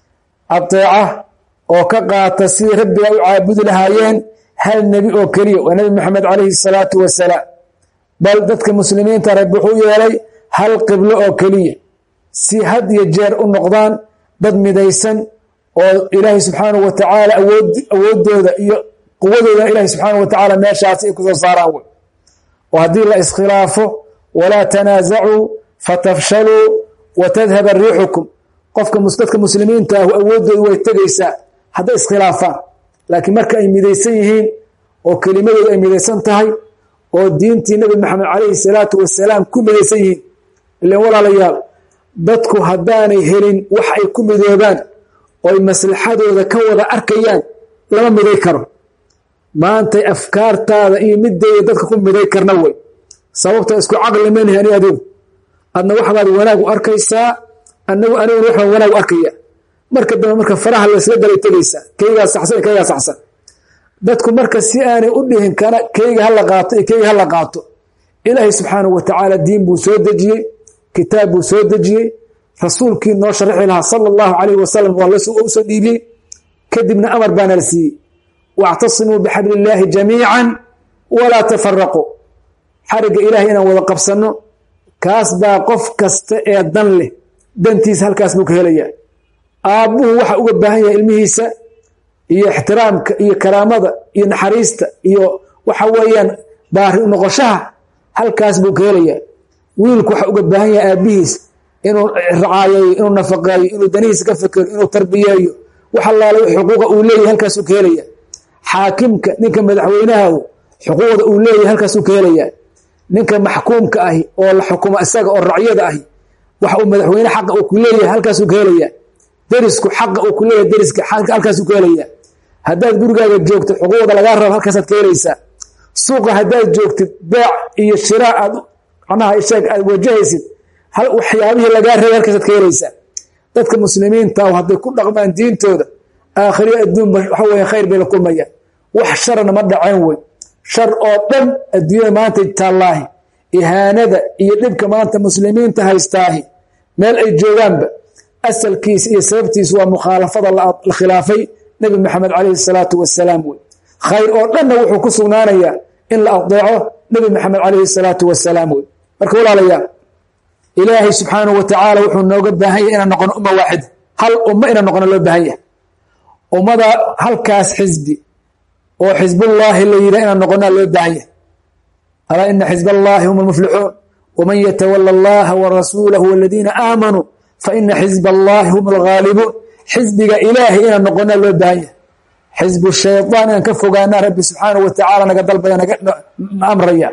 adeeca oo ka qaata sidii rabbiga u caabudi lahaayeen hal nebi oo keliya waa nebi maxamed calayhi salaatu wasalaam bal dadka muslimiinta rabbi wuxuu yeelay hal qiblo oo keliya si had iyo jeer u noqdaan dad midaysan oo ilaahay subxaanahu wa tacaala awooddooda iyo quwadooda ilaahay subxaanahu wa tacaala meeshaasi ay kusoo saaraan wey oo haddii la iskhilaafo walaa tanaasacuu fatafshaluu wa tadhaba riixukum qofka dadka muslimiinta ahu awooddoodu way tegaysaa hadday iskhilaafaan laakiin marka ay midaysan yihiin oo kelimadooda ay midaysan tahay oo diintii nebi maxamed calayhi salaatu wasalaam ku midaysan yihiin ilan walaalayaal dadku haddaanay helin wax ay ku midoobaan ooy maslaxadooda ka wada arkayaan lama miday karo maantay afkaartaada iyo middeeda dadka ku miday karna wey sababta isku caqli manihi ani adigu adna waxbaad wanaag u arkaysaa anagu aniguna waxbaan wanaag u arkaya marka dambe marka faraha laysla galay tegaysaa keygaa saxsan iyo keygaa saxsan dadku marka si aanay u dhihin kana keyga hala qaato iyo keyga hala qaato ilaahay subxaanahu wa tacaala diin buu soo dejiyey kitaab buu soo dejiyey rasuulkii noo sharaxi lahaa sala allahu calayhi wasalam waa usoo dhiibiyey kadibna amar baana la siiyey wactasimuu bixabli illaahi jamiican walaa tafaraquu xarigga ilahay inaan wada qabsanno kaas baa qof kasta ee dan leh dantiisa halkaas buu ka helayaa aabbuhu waxa uga baahan yahay ilmihiisa iyo ixtiraamka iyo karaamada iyo naxariista iyo waxa weeyaan baari u noqoshaha halkaas buu ka helayaa wiilku waxa uga baahan yahay aabbihiis inuu racaayeeyo inuu nafaqeeyo inuu danihiisa ka fekero inuu tarbiyeeyo wax allaale xuquuqa uu leeyahay halkaasuu ka helaya xaakimka ninka madaxweynahahu xuquuqda uu leeyahay halkaasuu ka helayaa ninka maxkuumka ahi oo la xukumo isaga oo racyada ahi waxa uu madaxweyne xaqa uu ku leeyahay halkaasuu ka helayaa derisku xaqa uu ku leeyahay deriska halkaasuu ka helayaa haddaad gurigaaga joogto xuquuqda lagaa rabo halkaasaad ka helaysaa suuqa haddaad joogtid beec iyo shiraa aad macnaha sheeg aad wajahaysid hal waxyaabihii lagaa rabay halkaasaad ka helaysaa dadka muslimiinta hadday ku dhaqmaan diintooda aakhiriyo adduunba waxa weeye khayr bay la kulmayaan wax sharana ma dhaceen wey shar oo dhan adduunyada maanta taallaahi ihaanada iyo dhibka maanta muslimiinta haystaahi meel ay joogaanba asalkiisa iyo sababtiisa waa mukhaalafada la khilaafay nebi maxamed calayhi salaatu wasalaam wey khayr oo dhanna wuxuu ku sugnaanayaa in la adeeco nebi maxamed calayhi salaatu wasalaam wey marka walaalayaal ilaahay subxaanahu wa tacaala wuxuu nooga baahan yahay inaan noqono umma waaxid hal ummo inaan noqono loo baahan yahay ummada halkaas xisbi oo xisbullaahi la yidhah inaan noqonaa loo baahan yahay alaa ina xisb allaahi hum almuflixuun waman yatawala allaha wa rasuulahu waladiina aamanuu fa ina xisb allaahi hum alghaalibuun xisbiga ilaahay inaan noqonaa loo baahan yahay xisbu shaydaan inaan ka fogaanaa rabbi subxaanahu wa tacaala naga dalbaya na amraya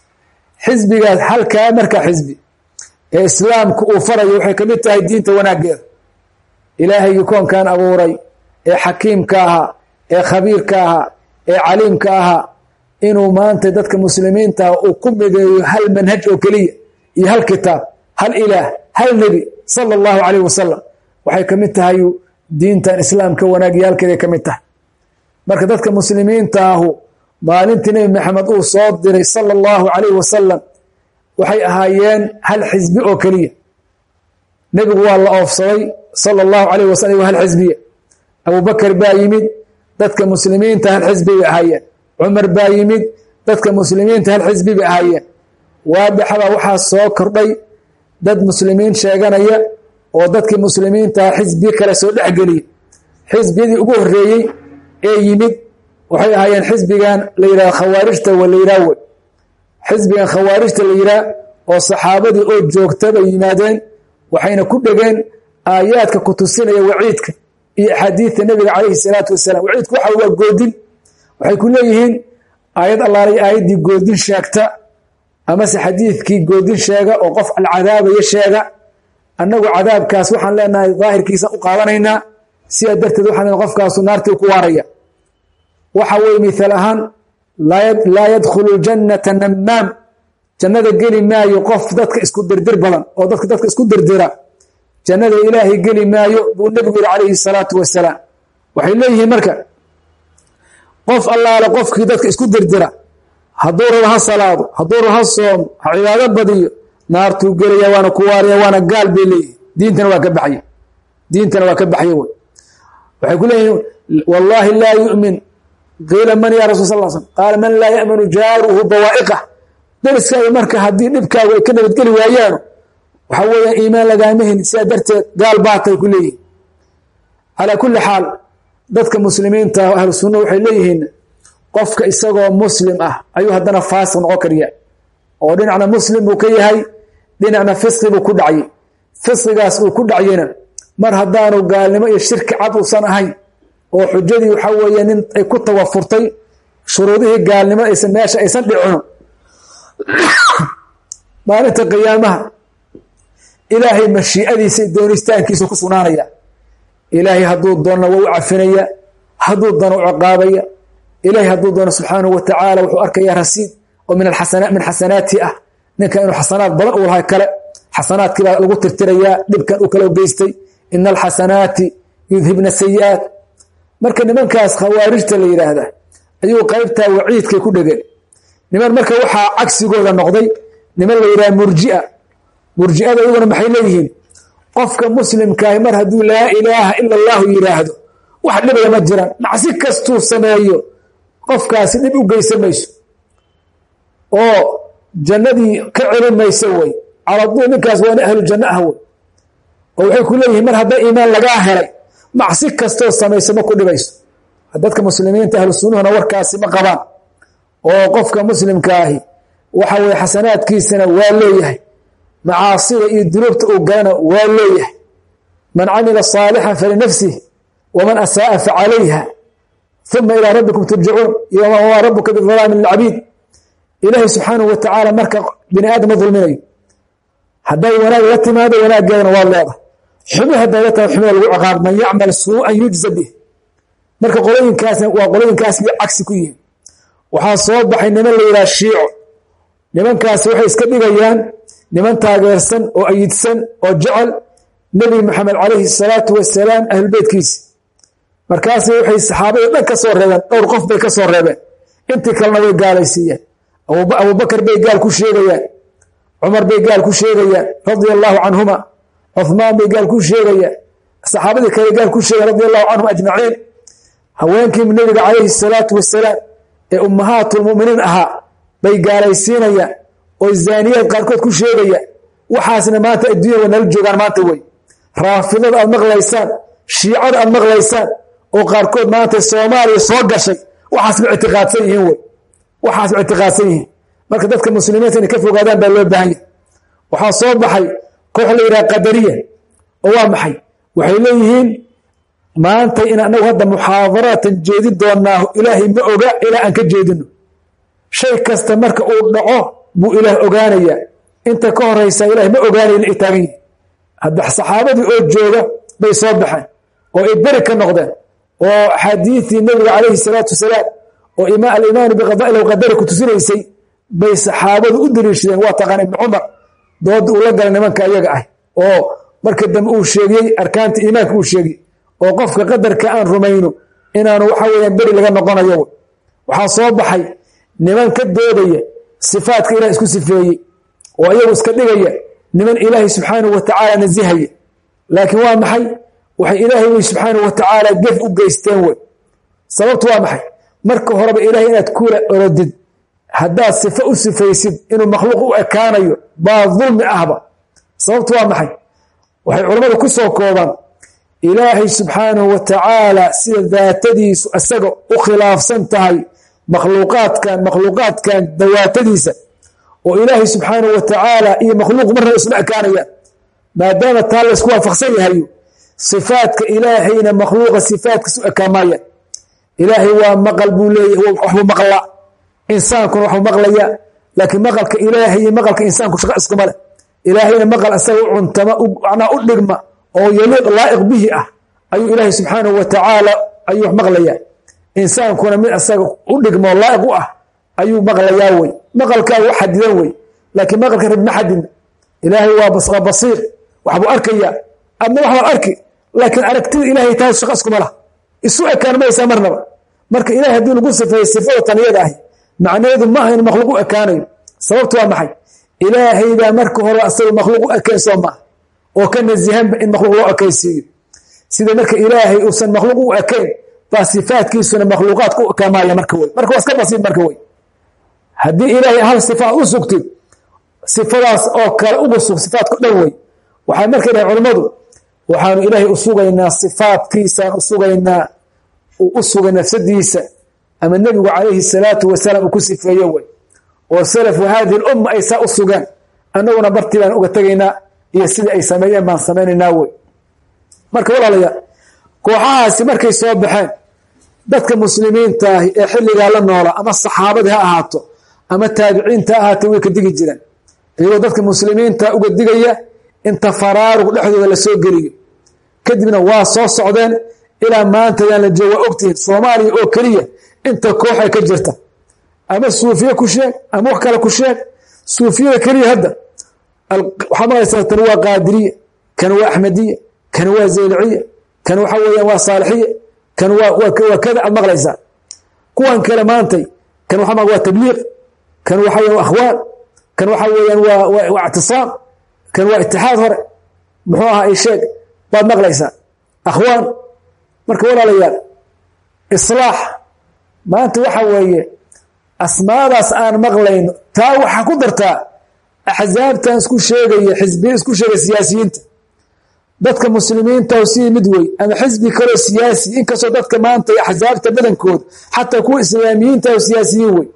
xisbigaas halkaa markaa xisbi ee islaamku uu farayo waxay ka mid tahay diinta wanaaggeeda ilaahaygi koonkan abuuray ee xakiimka ahaa ee khabiirka ahaa ee caliimka ahaa inuu maanta dadka muslimiintaah uu ku mideeyo hal manhaj oo keliya iyo hal kitaab hal ilaah hal nebi sala allahu calayh wasalam waxay ka mid tahay diintan islaamka wanaagyaalkeeday ka mid tahay marka dadka muslimiintaahu maalintii nebi maxamed uu soo diray sala allahu calayh wasalam waxay ahaayeen hal xisbi oo keliya nebigu waa la oofsaday sala allahu calayh wasalam waa hal xisbiya abubakar baa yimid dadka muslimiinta hal xisbi bay ahaayeen cumar baa yimid dadka muslimiinta hal xisbi bay ahaayeen waadixabaa waxaa soo kordhay dad muslimiin sheeganaya oo dadkii muslimiintaha xisbiye kale soo dhexgeliya xisbiyadii ugu horeeyey ee yimid waxay ahaayeen xisbigan la yidhaha khawaarijta wa la yidhaah wey xisbigan khawaarijta la yidhaah oo saxaabadii oo joogta bay yimaadeen waxayna ku dhegeen aayaadka ku tusinaya waciidka iyo axaadiidta nebiga calayhi salaatu wasalaam waciidku waxa waa goodin waxay ku leeyihiin aayad allaalay aayaddii goodin sheegta amase xadiidkii goodin sheega oo qof alcadaabaya sheega annagu cadaabkaas waxaan leenahay daahirkiisa u qaadanaynaa sidaa darteed waxaan leenahay qofkaasu naartii ku waaraya waxa weye mihaal ahaan laa yadkhulu jannata namaam jannada geli maayo qof dadka isku dirdir badan oo dadka dadka isku dirdira jannada ilaahay geli maayo buu nebigu yihi calayhi salaatu wasalaam waxay leeyihiin marka qof allaale qofkii dadka isku dirdira hadduu rabo ha salaado hadduu rabo ha soomo ha cibaado badiyo naartuu gelaya waana ku waaraya waana gaal bay leeyihin diintana waa ka baxaya diintana waa ka baxaya wey waxay ku leeyihiin wallaahi laa yu'min qiila man ya rasul sal slam qaala man laa ya'manu jaaruhu bawaa'iqah deriskaaga marka haddii dhibkaagu ay ka nabadgeli waayaano waxaa weeyaan iimaan lagaama helin sidaa darteed gaal baatay ku leeyihin calaa kulli xaal dadka muslimiinta ahlu sunna waxay leeyihiin qofka isagoo muslim ah ayuu haddana faasiq noqon kariya oo dhinacna muslim buu ka yahay dhinacna fisqi buu ku dhacyay fisqigaas uu ku dhacyena mar haddaanu gaalnimo iyo shirki cad uusan ahayn oo xujadii waxaa weeye nin ay ku tawafurtay shuruudihii gaalnimo aysan meesha aysan dhicino maalinta qiyaamaha ilaahay mashiicadiisa doonistaankiisa ku sugnaanaya ilaahay hadduu doonna waa u cafinaya hadduu doono u ciqaabaya ilaahay hadduu doono subxaanahu wa tacaala wuxuu arkayaa rasiid oo min min xasanaati ah ninka inuu xasanaad badan uu lahay kale xasanaadkii baa lagu tirtirayaa dhibkan uu kala geystay ina alxasanaati yudhibna sayi'aat marka nimankaas khawaarijta la yidhaahda ayuu qaybtaa waciidkay ku dhegeen niman marka waxaa cagsigooda noqday niman la yidhaha murjia murji'ada iyaguna maxay leeyihiin qofka muslimkaahi mar hadduu laa ilaaha ila allahu yidhaahdo wax dhibaya ma jiraan macsi kastuu sameeyo qofkaasi dhib u geysan mayso oo jannadii ka celin mayso wey caladuu ninkaas waana ahlu janno ah wey oo waxay ku leeyihiin mar hadda iimaan lagaa helay macsi kastoo samayso ma ku dhibayso dadka muslimiinta ahlu sunnuhuna warkaasi ma qabaan oo qofka muslimkaahi waxa weye xasanaadkiisana waa leeyahay macaasida iyo dunuubta uu galana waa leeyahay man camila saalixan falinafsih waman asaa'a facalayha uma ilaa rabbikum turjacuun iyo wamaa rabuka bidalaami lilcabiid ilaahay subxaanahu wa tacaala marka bini aadam ma dulminayo hadday wanaag la timaado wanaaggeedana waa leedahay xumi hadday la timaado xumida lagu ciqaab man yacmal suu'an yujza bih marka qolooyinkaasna waa qolooyinkaas iyo cagsi ku yihiin waxaa soo baxay niman la yidhaha shiico nimankaasi waxay iska dhigayaan niman taageersan oo ayidsan oo jecel nebi maxamed calayhi salaatu wasalaam ahlubeytkiisi markaasi waxay saxaabada dhan ka soo reebeen dhowr qof bay ka soo reebeen intii kalena way gaalaysiiyeen abubakar bay gaal ku sheegayaan cumar bay gaal ku sheegayaan radia allaahu canhuma cuhmaan bay gaal ku sheegayaan saxaabadii kale gaal ku sheegayan radia allahu canhum ajmaciin haweenkii nebiga calayhi salaatu wasalaam ee ummahaatulmuminiin ahaa bay gaalaysiinayaan oo zaaniyaad qaarkood ku sheegayaan waxaasna maanta adduunya way nala joogaan maanta wey raafidada aad maqlaysaan shiicada aad maqlaysaan oo qaarkood maanta soomaaliya soo gashay waxaasba ictiqaadsan yihiin wey waxaasba ictiqaadsan yihiin marka dadka muslimiinta inay ka fogaadaan baa loo baahan yahay waxaa soo baxay koox la yidhaha qadariya oo waa maxay waxay leeyihiin maanta in anagu hadda muxaadaraatan jeedin doonaaho ilaahay ma oga ilaa aan ka jeedino shay kasta marka uu dhaco buu ilaah ogaanayaa inta ka horaysa ilaah ma ogaanayn ay taagan yihin hadda saxaabadii oo jooga bay soo baxeen oo ay beri ka noqdeen oo axaadiidii nebiga calayhi salaatu wasalaam oo alimaanu biqadaa'il qadari ku tusinaysay bay saxaabadu u daliishadeen waa taqaan ibni cumar dooda uu la galay nimanka iyaga ah oo marka dambe uu sheegiyey arkaanta iimaanka uu sheegiyey oo qofka qadarka aan rumayno inaanu waxa weyaan beri laga noqonayo waxaa soo baxay niman ka doodaya sifaadka ilah isku sifeeyey oo iyagu iska dhigaya niman ilaahay subxaanahu wa tacaala nasihaya laakiin waa maxay waxay ilaahay wey subxaanahu wa tacaala gef u geysteen wey sababtu waa maxay marka horeba ilahay inaad kula orodid haddaad sifo u sifaysid inuu makhluuq u ekaanayo baa dulmi ahba sababtu waa maxay waxay culammadu ku soo koobaan ilaahay subxaanahu wa tacaala sida daatadiisu isaga u khilaafsan tahay makhluuqaadkan makhluuqaadkan dawaatadiisa oo ilaahay subxaanahu wa tacaala iyo makhluuq marna isma ekaanayaan maadaama taa laysku waafaqsan yahayo sifaadka ilaahayna makhluuqa sifaadkiisu ekaamayaan ilaahay waa maqal buu leeyahy waxbuu maqlaa insaankuna waxbuu maqlayaa laakiin maqalka ilaahay iyo maqalka insaanku shaqa iskuma leh ilaahayna maqal asaga u cuntama macnaa u dhigma oo yaliiq laa'iq bihi ah ayuu ilaahay subxaanahu wa tacaala ayuu wax maqlayaa insaankuna mid asaga u dhigmo laa'iq u ah ayuu maqlayaa wey maqalkaa u xadidan wey laakiin maqalka rab ma xadidna ilaahay waa basiir waxbuu arkayaa adna waxbaad arki laakiin aragtida ilahay tahay shaqa iskuma lah isu ekaan maysaa marnaba marka ilahay haddii lagu sifeeyo sifada taniyada ahi macnaheedu ma aha in makhluuq u ekaanayo sababtu waa maxay ilaahaybaa marka hore asaga makhluuq u ekayn soo maaha oo ka nasihanba in makhluuq loo ekaysiiyo sida marka ilaahay uusan makhluuq u ekayn baa sifaadkiisuna makhluuqaadka u ekaamaya marka wey marka waa iska basiid marka wey haddii ilaahay hal sifaad u sugtid sifadaas oo kale ugu sug sifaadka dhan wey waxay markay dhahen culammadu waxaanu ilaahay u sugaynaa sifaadkiisaan u sugaynaa uu u sugay nafsadiisa ama nebigu calayhi salaatu wasalaam uu ku sifeeye wey oo salafu haadihi lumma ay saa u sugaan annaguna bartii baan uga tegaynaa iyo sidii ay sameeyeen baan samaynaynaa wey marka walaalayaa kooxahaasi markay soo baxeen dadka muslimiintaahi ee xilligaa la noola ama saxaabadii ha ahaato ama taabiciinta ha ahaatee way ka digi jireen iyagoo dadka muslimiinta uga digaya inta faraaruq dhexdooda la soo geliyo kadibna waa soo socdeen ilaa maantadaan la jooga waa ogtihiin soomaaliya oo keliya inta koox ay ka jirta ama suufiye ku sheeg ama wax kale ku sheeg suufiyada keliya hadda waxaa maqlaysaa tani waa qaadiriya kan waa axmediya kan waa zayliciya kan waxa weeyaan waa saalixiya kan waa kada aad maqlaysaa kuwan kale maantay kan waxa waa tabliiq kan waxa weyan waa akhwaan kan waxa weeyaan waa waa ictisaam kan waa itixaad hore muxuu ahaa i sheeg baad maqlaysaa akhwaan marka walaalayaal islaax maanta waxa weeye asmaadaas aan maqlayno taa waxaa ku dartaa axsaabtan isku sheegaya xisbiya isku sheegaya siyaasiyiinta dadka muslimiinta sii mid wey ama xisbi kaloo siyaasi inkastoo dadka maanta axsaabta badankooda xataa kuwa islaamiyiinta oo siyaasiyiin wey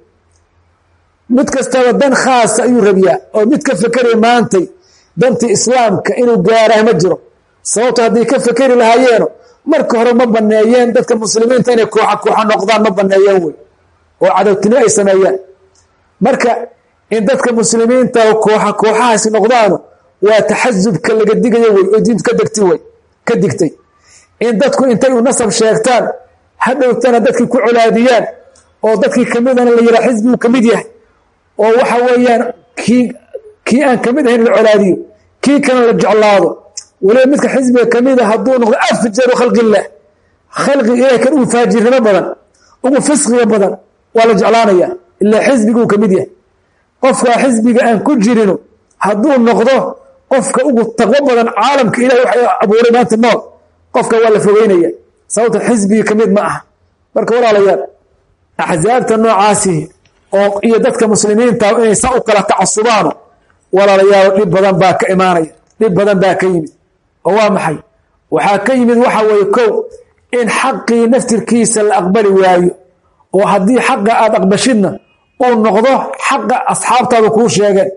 mid kastaba dan khaasa ayuu rabiyaa oo mid ka fekeraya maantay dantii islaamka inuu gaaraah ma jiro sababto hadday ka fekeri lahaayeeno marka hore ma baneeyeen dadka muslimiinta inay kooxa kooxa noqdaan ma baneeyeen wey oo cadowtinimo ay sameeyaan marka in dadka muslimiinta kooxa kooxahaasi noqdaano waa taxasubka laga digayo wey oo diintu ka degti wey ka digtay in dadku intay u nasab sheegtaan hadhowtana dadkii ku colaadiyaan oo dadkii kamidana la yihaa xisbigu ka mid yahay oo waxa weeyaan kii kii aan kamid ahayn la colaadiyo kii kalena la jeclaado waliba midka xisbiga kamida hadduu noqdo afjaru khalqillaah khalqiga ilahay kan ugu faajirnimo badan ugu fisqiga badan waa la jeclaanaya ilaa xisbiguu ka mid yahay qofkaa xisbiga aan ku jirino hadduu noqdo qofka ugu taqwo badan caalamka ilahay waxa abuuray maanta nool qofka waa la fogeynaya sababta xisbigii ka mid ma aha marka walaalayaal axsaabta noocaasi oo iyo dadka muslimiinta inay saa u kala tacasubaano walaalayaal dhib badan baa ka imaanaya dhib badan baa ka yimid oo waa maxay waxaa ka yimid waxa weeye kow in xaqii naftirkiisa la aqbali waayo oo haddii xaqa aada aqbashidna uu noqdo xaqa asxaabtaada kuu sheegeen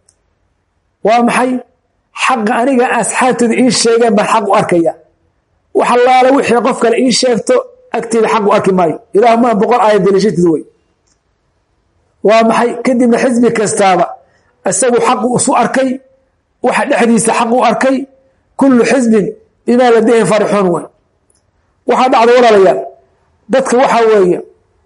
waa maxay xaqa aniga asxaabteeda ii sheegeen baan xaq u arkaya wax allaale wixii qof kale ii sheegto agteeda xaq u arki maayo ilaah maa boqol aaya daliishatid wey waa maxay kadibna xisbi kastaaba isagu xaqu isu arkay waxa dhexdiisa xaq u arkay kullu xisbin bimaa ladayhim farixuun wey waxaa dhacda walaalayaal dadka waxaa weeye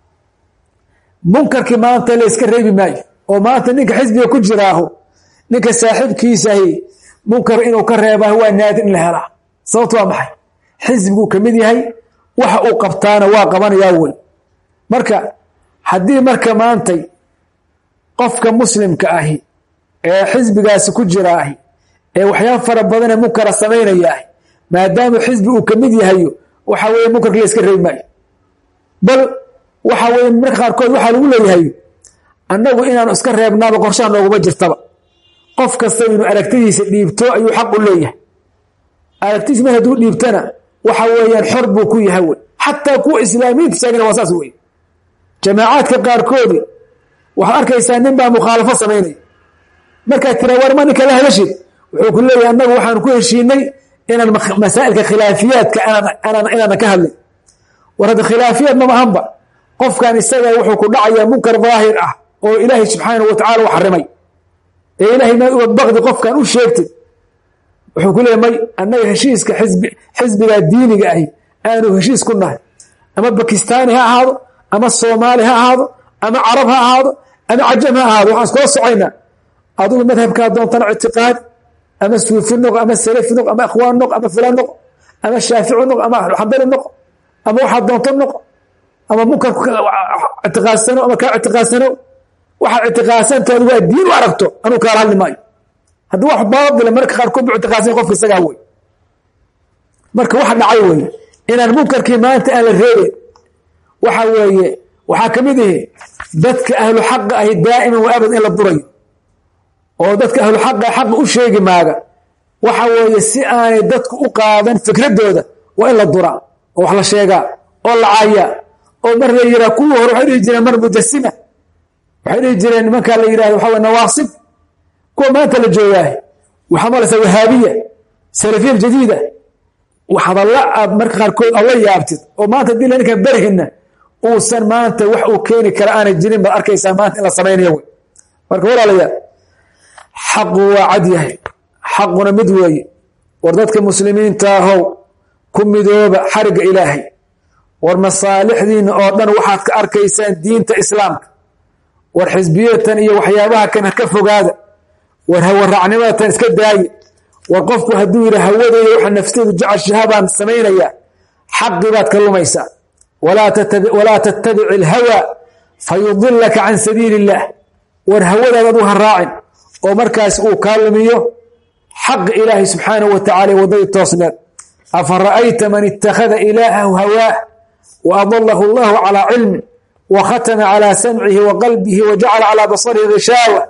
munkarkii maanta la yska reebi maayo oo maanta ninka xisbiga ku jiraaho ninka saaxiibkiisahi munkar inuu ka reebah waa naadir in la helaa sababto waa maxay xisbiguu ka mid yahay waxa uu qabtaana waa qabanayaa wey marka haddii marka maantay qofka muslimka ahi ee xisbigaasi ku jira ahi ee waxyaaba fara badanee munkara samaynaya ahi maadaama xisbi uu ka mid yahayo waxa weeye munkarka la yska reebi maayo bal waxa weye marka qaarkood waxaa lagu leeyahay annagu inaanu iska reebnaaba qorshaha nooguma jirtaba qof kasta inuu aragtidiisa dhiibto ayuu xaq u leeyahay aragtidiis mar hadduu dhiibtana waxa weeyaan xor buu ku yahay wey xataa kuwa islaamiyiinta sheegana waa saas wey jamaacaadka qaarkoodi waxaad arkaysaa nin baa mukhaalafo samaynaya markaad tiraa war ma ninka la hadashid wuxuu ku leeyahay annagu waxaanu ku heshiinay inaan masaa'ilka khilaafiyaadka inaanan ka hadlin war hadda khilaafiyaad mama ahanba qofkan isaga wuxuu ku dhacayaa munkar daahir ah oo ilaahay subxaanahu watacala u xarimay ee ilaahay ma uga baqdi qofkan u sheegtay wuxuu ku leeyay may annaga heshiiska xisbi xisbigaa diiniga ahi aanu heshiis ku nahay ama bakistaani ha ahaado ama soomaali ha ahaado ama carab ha ahaado ama cajam ha ahaado waxaan iskula socoynaa adugu madhabkaa doontana ictiqaadi ama suufi noq ama salafi noq ama akhwaan noq ama fulaan noq ama shaafici noq ama xambali noq ama waxaa doonto noq ama munkar ictiqaadsano ama kaa ictiqaadsano waxaad ictiqaadsantaadu waa diin u aragto anuu kaala hadli maayo haddii wax baadila marka qaarkood bu ictiqaadsan qofka isagaa wey marka waxa dhacay weye inaan munkarkii maanta aan la reebeyn waxa weeye waxaa ka mid ihi dadka ahlu xaqa ahi daa'iman wa abad in la durayo oo dadka ahlu xaqa xaqa u sheegi maaga waxa weeye si aanay dadku u qaadan fikradooda waa in la duraa oo wax la sheegaa oo la caayaa oo mar la yiraa kuwii hore waxay dhihi jireen mar mujasima waxay dhihi jireen nimankaa la yidhahdo waxa wey nawaasib kuwa maanta la joogaahe waxaa malaysa wahaabiya salafiya jadiida hadalla aad marka qaarkood aad la yaabtid oo maanta hadii ninkan berhina uusan maanta wax uu keeni kara aanay jirin baad arkaysaa maanta in la samaynayo wey marka walaalayaal xaqu waa cad yahay xaquna mid weeye war dadka muslimiinta ahow ku midooba xarigga ilaahay war masaalixdiina oo dhan waxaad ka arkaysaan diinta islaamka war xisbiyatan iyo waxyaabaha kan ka fogaada war hawaracnimadatan iska daaye war qofku hadduu yidhi hawadeyda waxa nafteedu jeceshaha baan samaynayaa xaqi baad ka lumaysaa walaa tattabic ilhawa fayudilaka can sabiili illaah war hawadaad adu ha raacin oo markaas uu kaa lumiyo xaqi ilaahay subxaanahu wa tacala waddadii toosneed afa ra'ayta man ittakhada ilaahahu hawaah wa adalahu allahu calaa cilmin wa khatama calaa samcihi wa qalbihi wa jacala calaa basarihi gishaawa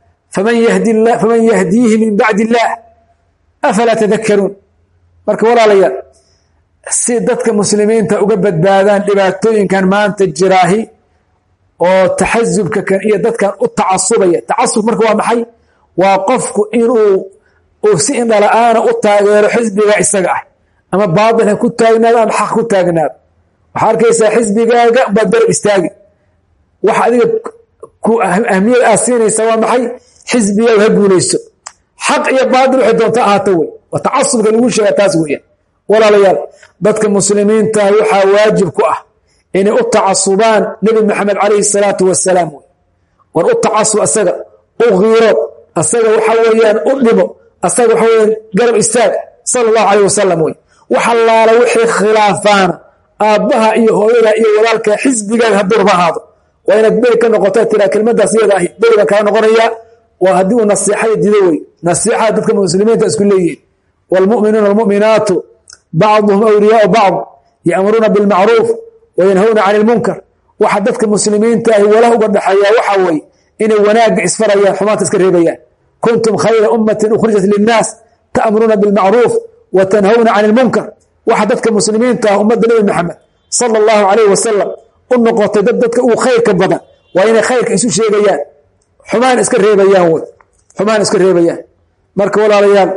faman yahdiihi min bacdi illaah afalaa tadakaruun marka walaalayaal si dadka muslimiinta uga badbaadaan dhibaatooyinkan maanta jiraahi oo taxasubka kan iyo dadkan u tacasubaya tacasub marka waa maxay waa qofku inuu uu si indhala-aana u taageero xisbiga isaga ah ama baatil ha ku taagnaado ama xaq ku taagnaado waxaa arkaysaa xisbigaaga baad darab istaagi wax adiga ahmiyad aad siinaysa waa maxay xisbigaaga ha guulayso xaq iyo baatil waxay doonta ahaato wey waa tacasubka lagu sheega taas weeyaan walaalayaal dadka muslimiinta waxaa waajib ku ah inay u tacasubaan nebi maxamed calayhi salaatu wasalaam wey war u tacasub asaga u kiirood asaga waxa weeyaan u dhimo asaga waxa weyaan garab istaag sala allahu calayh wasalam wey wax allaala wixii khilaafaana aabbaha iyo hooyada iyo walaalka xisbigaaga haddurba ahaado waa inaad beri ka noqota tiraa kelmadaas iyada ahi beri baan kala noqonayaa waa haddii uu nasiixada dido wey nasiixada dadka muslimiinta isku leeyihin waalmu'minuuna almu'minaatu bacduhum awliyaau bacd ya'muruuna bilmacruuf wayanhawna cani ilmunkar waxa dadka muslimiinta ahi walaha uga dhexeeyaa waxaa weeye inay wanaagga isfarayaan xumaanta iska reebayaan kuntum khayra ummatin ukhrijat linnaas ta'muruuna bilmacruuf wa tanhawna cani ilmunkar waxa dadka muslimiinta ah ummadda nebi maxamed sala allahu calayh wasalam u noqotay dad dadka uu khayrka badan waa inay khayrka isu sheegayaan xumaan iska reebayaan wey xumaan iska reebayaan marka walaalayaal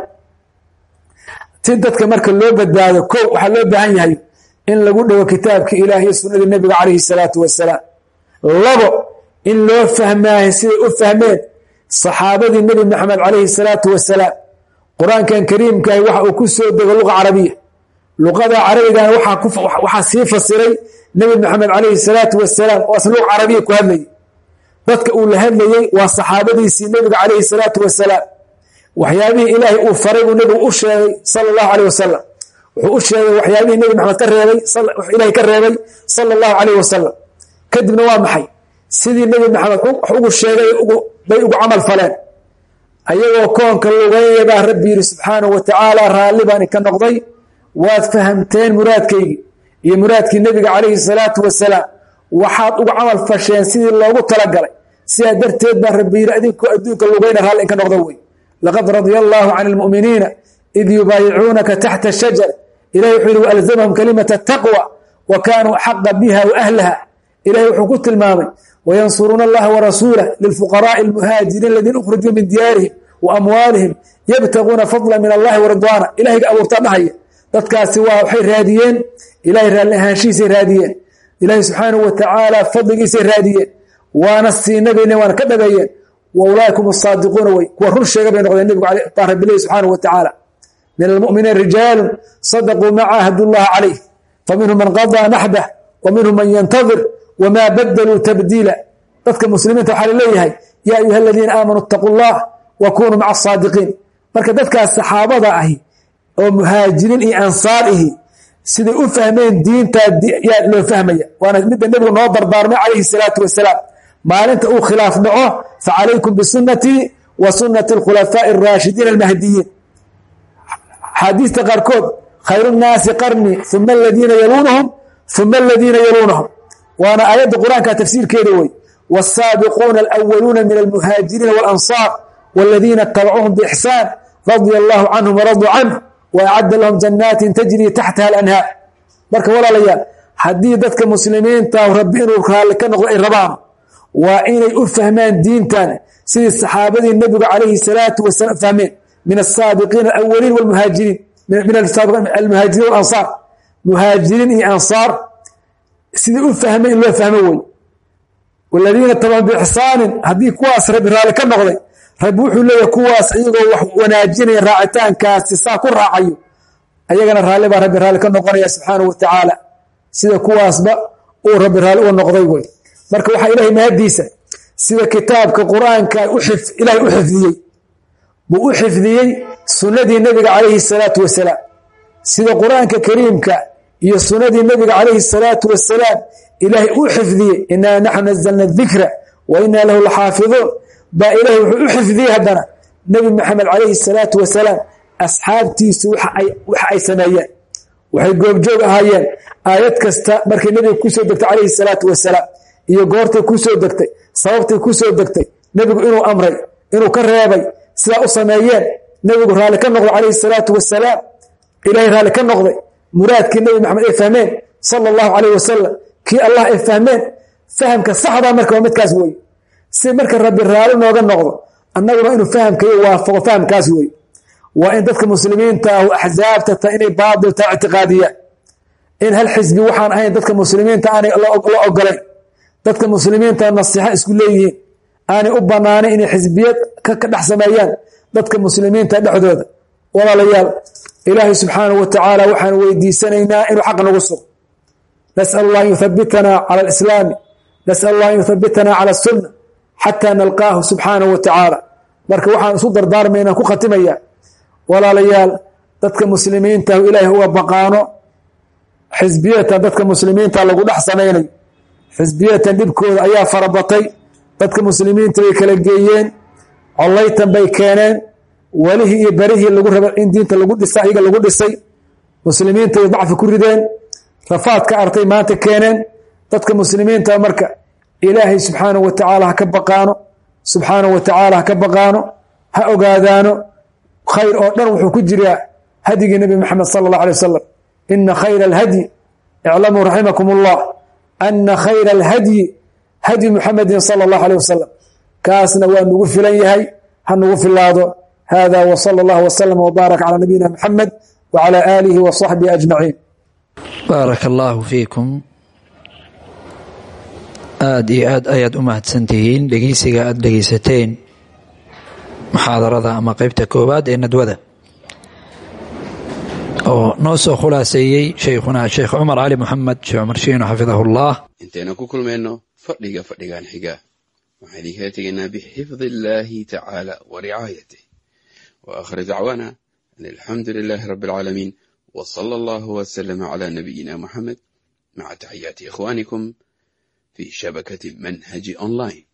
ti dadka marka loo badbaado ko waxaa loo baahan yahay in lagu dhowo kitaabka ilaah iyo sunnadii nebiga calayhi salaatu wasalaam labo in loo fahmaayo siday u fahmeen saxaabadii nebi maxamed calayhi salaatu wasalaam qur-aankan kariimkahi waxa uu ku soo dego luqa carabiya luqada carabigana waxaa sii fasiray nebi maxamed calayhi salaatu wasalaam oo asna luqa carabiya ku hadlayay dadka uu la hadlayey waa saxaabadiisii nebiga calayhi salaatu wasalaam waxyaabihii ilaahay uu faray buu nebigu u sheegay sala allahu caleyh wasalam wuxuu u sheegay waxyaabihii nebi maxamed ka reebay ilahay ka reebay sala allahu caleyh wasalam kadibna waa maxay sidii nebi maxamed wax ugu sheegay bay ugu camal faleen ayagoo koonka lugeynaya baa rabbi yidhi subxaanahu wa tacaala raalli baani ka noqday waad fahamteen muraadkaygii iyo muraadkii nebiga calayhi salaatu wasalaam waxaad ugu camal fasheen sidii loogu talagalay sidaa darteed baa rabbi yidhi adinkoo adduunka lugeyna raalli inka noqda wey laqad radia allaahu can almu'miniina id yubaayicuunaka taxta shajar ilahi wuxuu yihi waalzamahum kalimata taqwa wa kaanuu xaqa biha wa ahlaha ilahi wuxuu ku tilmaamay wayansuruuna allaha warasuulah lilfuqaraai almuhaajiriin aladiina ukhrijuu min diyaarihim wa amwaalihim yabtaguuna fadla min allahi waridwaana ilahayga abuurtaa dhahaya dadkaasi waa waxay raadiyeen ilahay raalli ahaanshihiisay raadiyeen ilaahay subxaanahu wa tacaala fadligiisay raadiyeen waana siinabeyne waana ka dhabeeyeen wa ulaa'ikum asaadiquuna wey kuwa run sheega bay noqdeen nebigu baa rabbilahi subxaanahu wa tacaala min almu'miniina rijaalun sadaquu ma caahadu llaha calayh faminhum man qadaa naxbah wa minhum man yantadir wamaa badaluu tabdiila dadka muslimiinta waxaa laleeyahay yaa ayuha aladiina aamanuu itaquu llah wa kunuu maca asaadiqiin marka dadkaas saxaabada ahi oo muhaajiriin iyo ansaar ihi siday u fahmeen diintaa yaa loo fahmaya waana midda nebigu noo dardaarmay calayhi salaatu wasalaam maalinta uu khilaaf dhaco facalaykum bisunatii wa sunati alkhulafaa'i araashidiina almahdiyiin axaadiista qaarkood khayru nnaasi qarni uma aladiina yaluunahum uma aladiina yaluunahum waana aayadda qur-aanka tafsiirkeeda wey wالsaabiquuna alأwaluuna min almuhaajiriina wاlanصaar wاladiina اtabacuuhum bإxsaan radia allahu canhum waraduu canh waacadda lahum janaatin tajrii taxtaha alanhaar marka walaalayaal haddii dadka muslimiinta rabbi inuu raalli ka noqdo ay rabaan waa inay u fahmaan diintan sidii saxaabadii nebigu calayhi salaatu wasalaam fahmeen min asaabiqiina alawaliin wlmuhaajiriin min almuhaajiriin walansaar muhaajiriin iyo ansaar sidii u fahmeen in loo fahmo wey waladiina tabacun biixsaanin haddii kuwaas rabbi raalli ka noqday rabbi wuxuu leeyahy kuwaas iyagoo wax wanaajinaya raacitaankaasi saa ku raacayo ayagana raalli baa rabbi raalli ka noqonaya subxaanahu wa tacaala sida kuwaasba uu rabbi raalli u noqday wey marka waxaa ilahay mahadiisa sida kitaabka qur-aanka ilaahay u xifdiyey buu u xifdiyey sunnadii nebiga calayhi salaatu wasalaam sida qur-aanka kariimka iyo sunnadii nebiga calayhi salaatu wasalaam ilaahay u xifdiyey inaa naxnu nazalna dikra wa inaa lahu laxaafiduun baa ilaahay wuxuu u xifdiyey haddana nebi maxamed calayhi salaatu wasalaam asxaabtiisu waxa ay sameeyeen waxay goobjoog ahaayeen aayad kasta markay nebiga kusoo degtay calayhi salaatu wasalaam iyo goortay kusoo degtay sababtay kusoo degtay nebigu inuu amray inuu ka reebay sidaa u sameeyeen nebigu raalli ka noqday calayhi salaatu wasalaam ilaahay raalli ka noqday muraadkii nebi maxamed ay fahmeen sala allahu calayh wasalam kii allah ay fahmeen fahamka saxdaa marka waa midkaas wey si marka rabbi raalli nooga noqdo annaguna inuu fahamkayo waafaqo fahamkaas wey waa in dadka muslimiinta ahu axsaabta ta inay baatilta ictiqaadiyaan in hal xisbi waxaan ahayn dadka muslimiinta aanay la ogolayn dadka muslimiinta nasiixo isku leeyihiin aanay u banaanayn inay xisbiyad ka dhex sameeyaan dadka muslimiinta dhexdooda walaalayaal ilaahay subxaanahu wa tacaala waxaan weydiisanaynaa inuu xaq nagu sugo nasal allah an yuthabitanaa cala alislaami nasal allah an yuthabitanaa cala asunna xataa nalqaahu subxaanahu wa tacaala marka waxaan isu dardaarmaynaan ku khatimayaa walaalayaal dadka muslimiintahu ilaahay uga baqaano xisbiyatan dadka muslimiinta lagu dhex samaynayo xisbiyatan dhibkooda ayaa farabatay dadka muslimiinta bay kala geeyeen collaytan bay keeneen welihii iyo berihii lagu raba in diinta lagu dhisa iyaga lagu dhisay muslimiinta bay dacfi ku rideen rafaad ka artay maanta keeneen dadka muslimiinta marka ilaahay subxaanahu wa tacaala ha ka baqaano subxaanahu wa tacaala ha ka baqaano ha ogaadaano khayr oo dhan wuxuu ku jiraa hadyigii nebi maxamed sala allah alay wasalam ina khayra alhadyi iclamuu raximakum allah ana khayra alhadyi hadyi muxamedin sala allahu aleyh wasalam kaasna waa nugu filan yahay ha nugu filaado hada w sala allah wslama wbaarak calaa nabiyina muxamed wcala aalihi wa saxbihi ajmaciin baaraka allaahu fiikum aada iyo aad ayaad u mahadsantihiin dhegeysiga aada dhegeysateen muxaadarada ama qeybta koowaad ee nadwada oo noo soo khulaaseeyey shaykhuna sheekh cumar cali moxamed sheekh cumar shiino xafidahu llah intaynu ku kulmayno fadhiga fadhigan xiga waxaan idinkala tegaynaa bixifdi illaahi tacaala wa ricaayatih wa aakhir dacwaana an alxamdu lilaahi rabbi alcaalamiin wa sala allahu wasalama calaa nabiyina muxamed maca taxiyaati ikhwaanikum fi shabakati manhaji online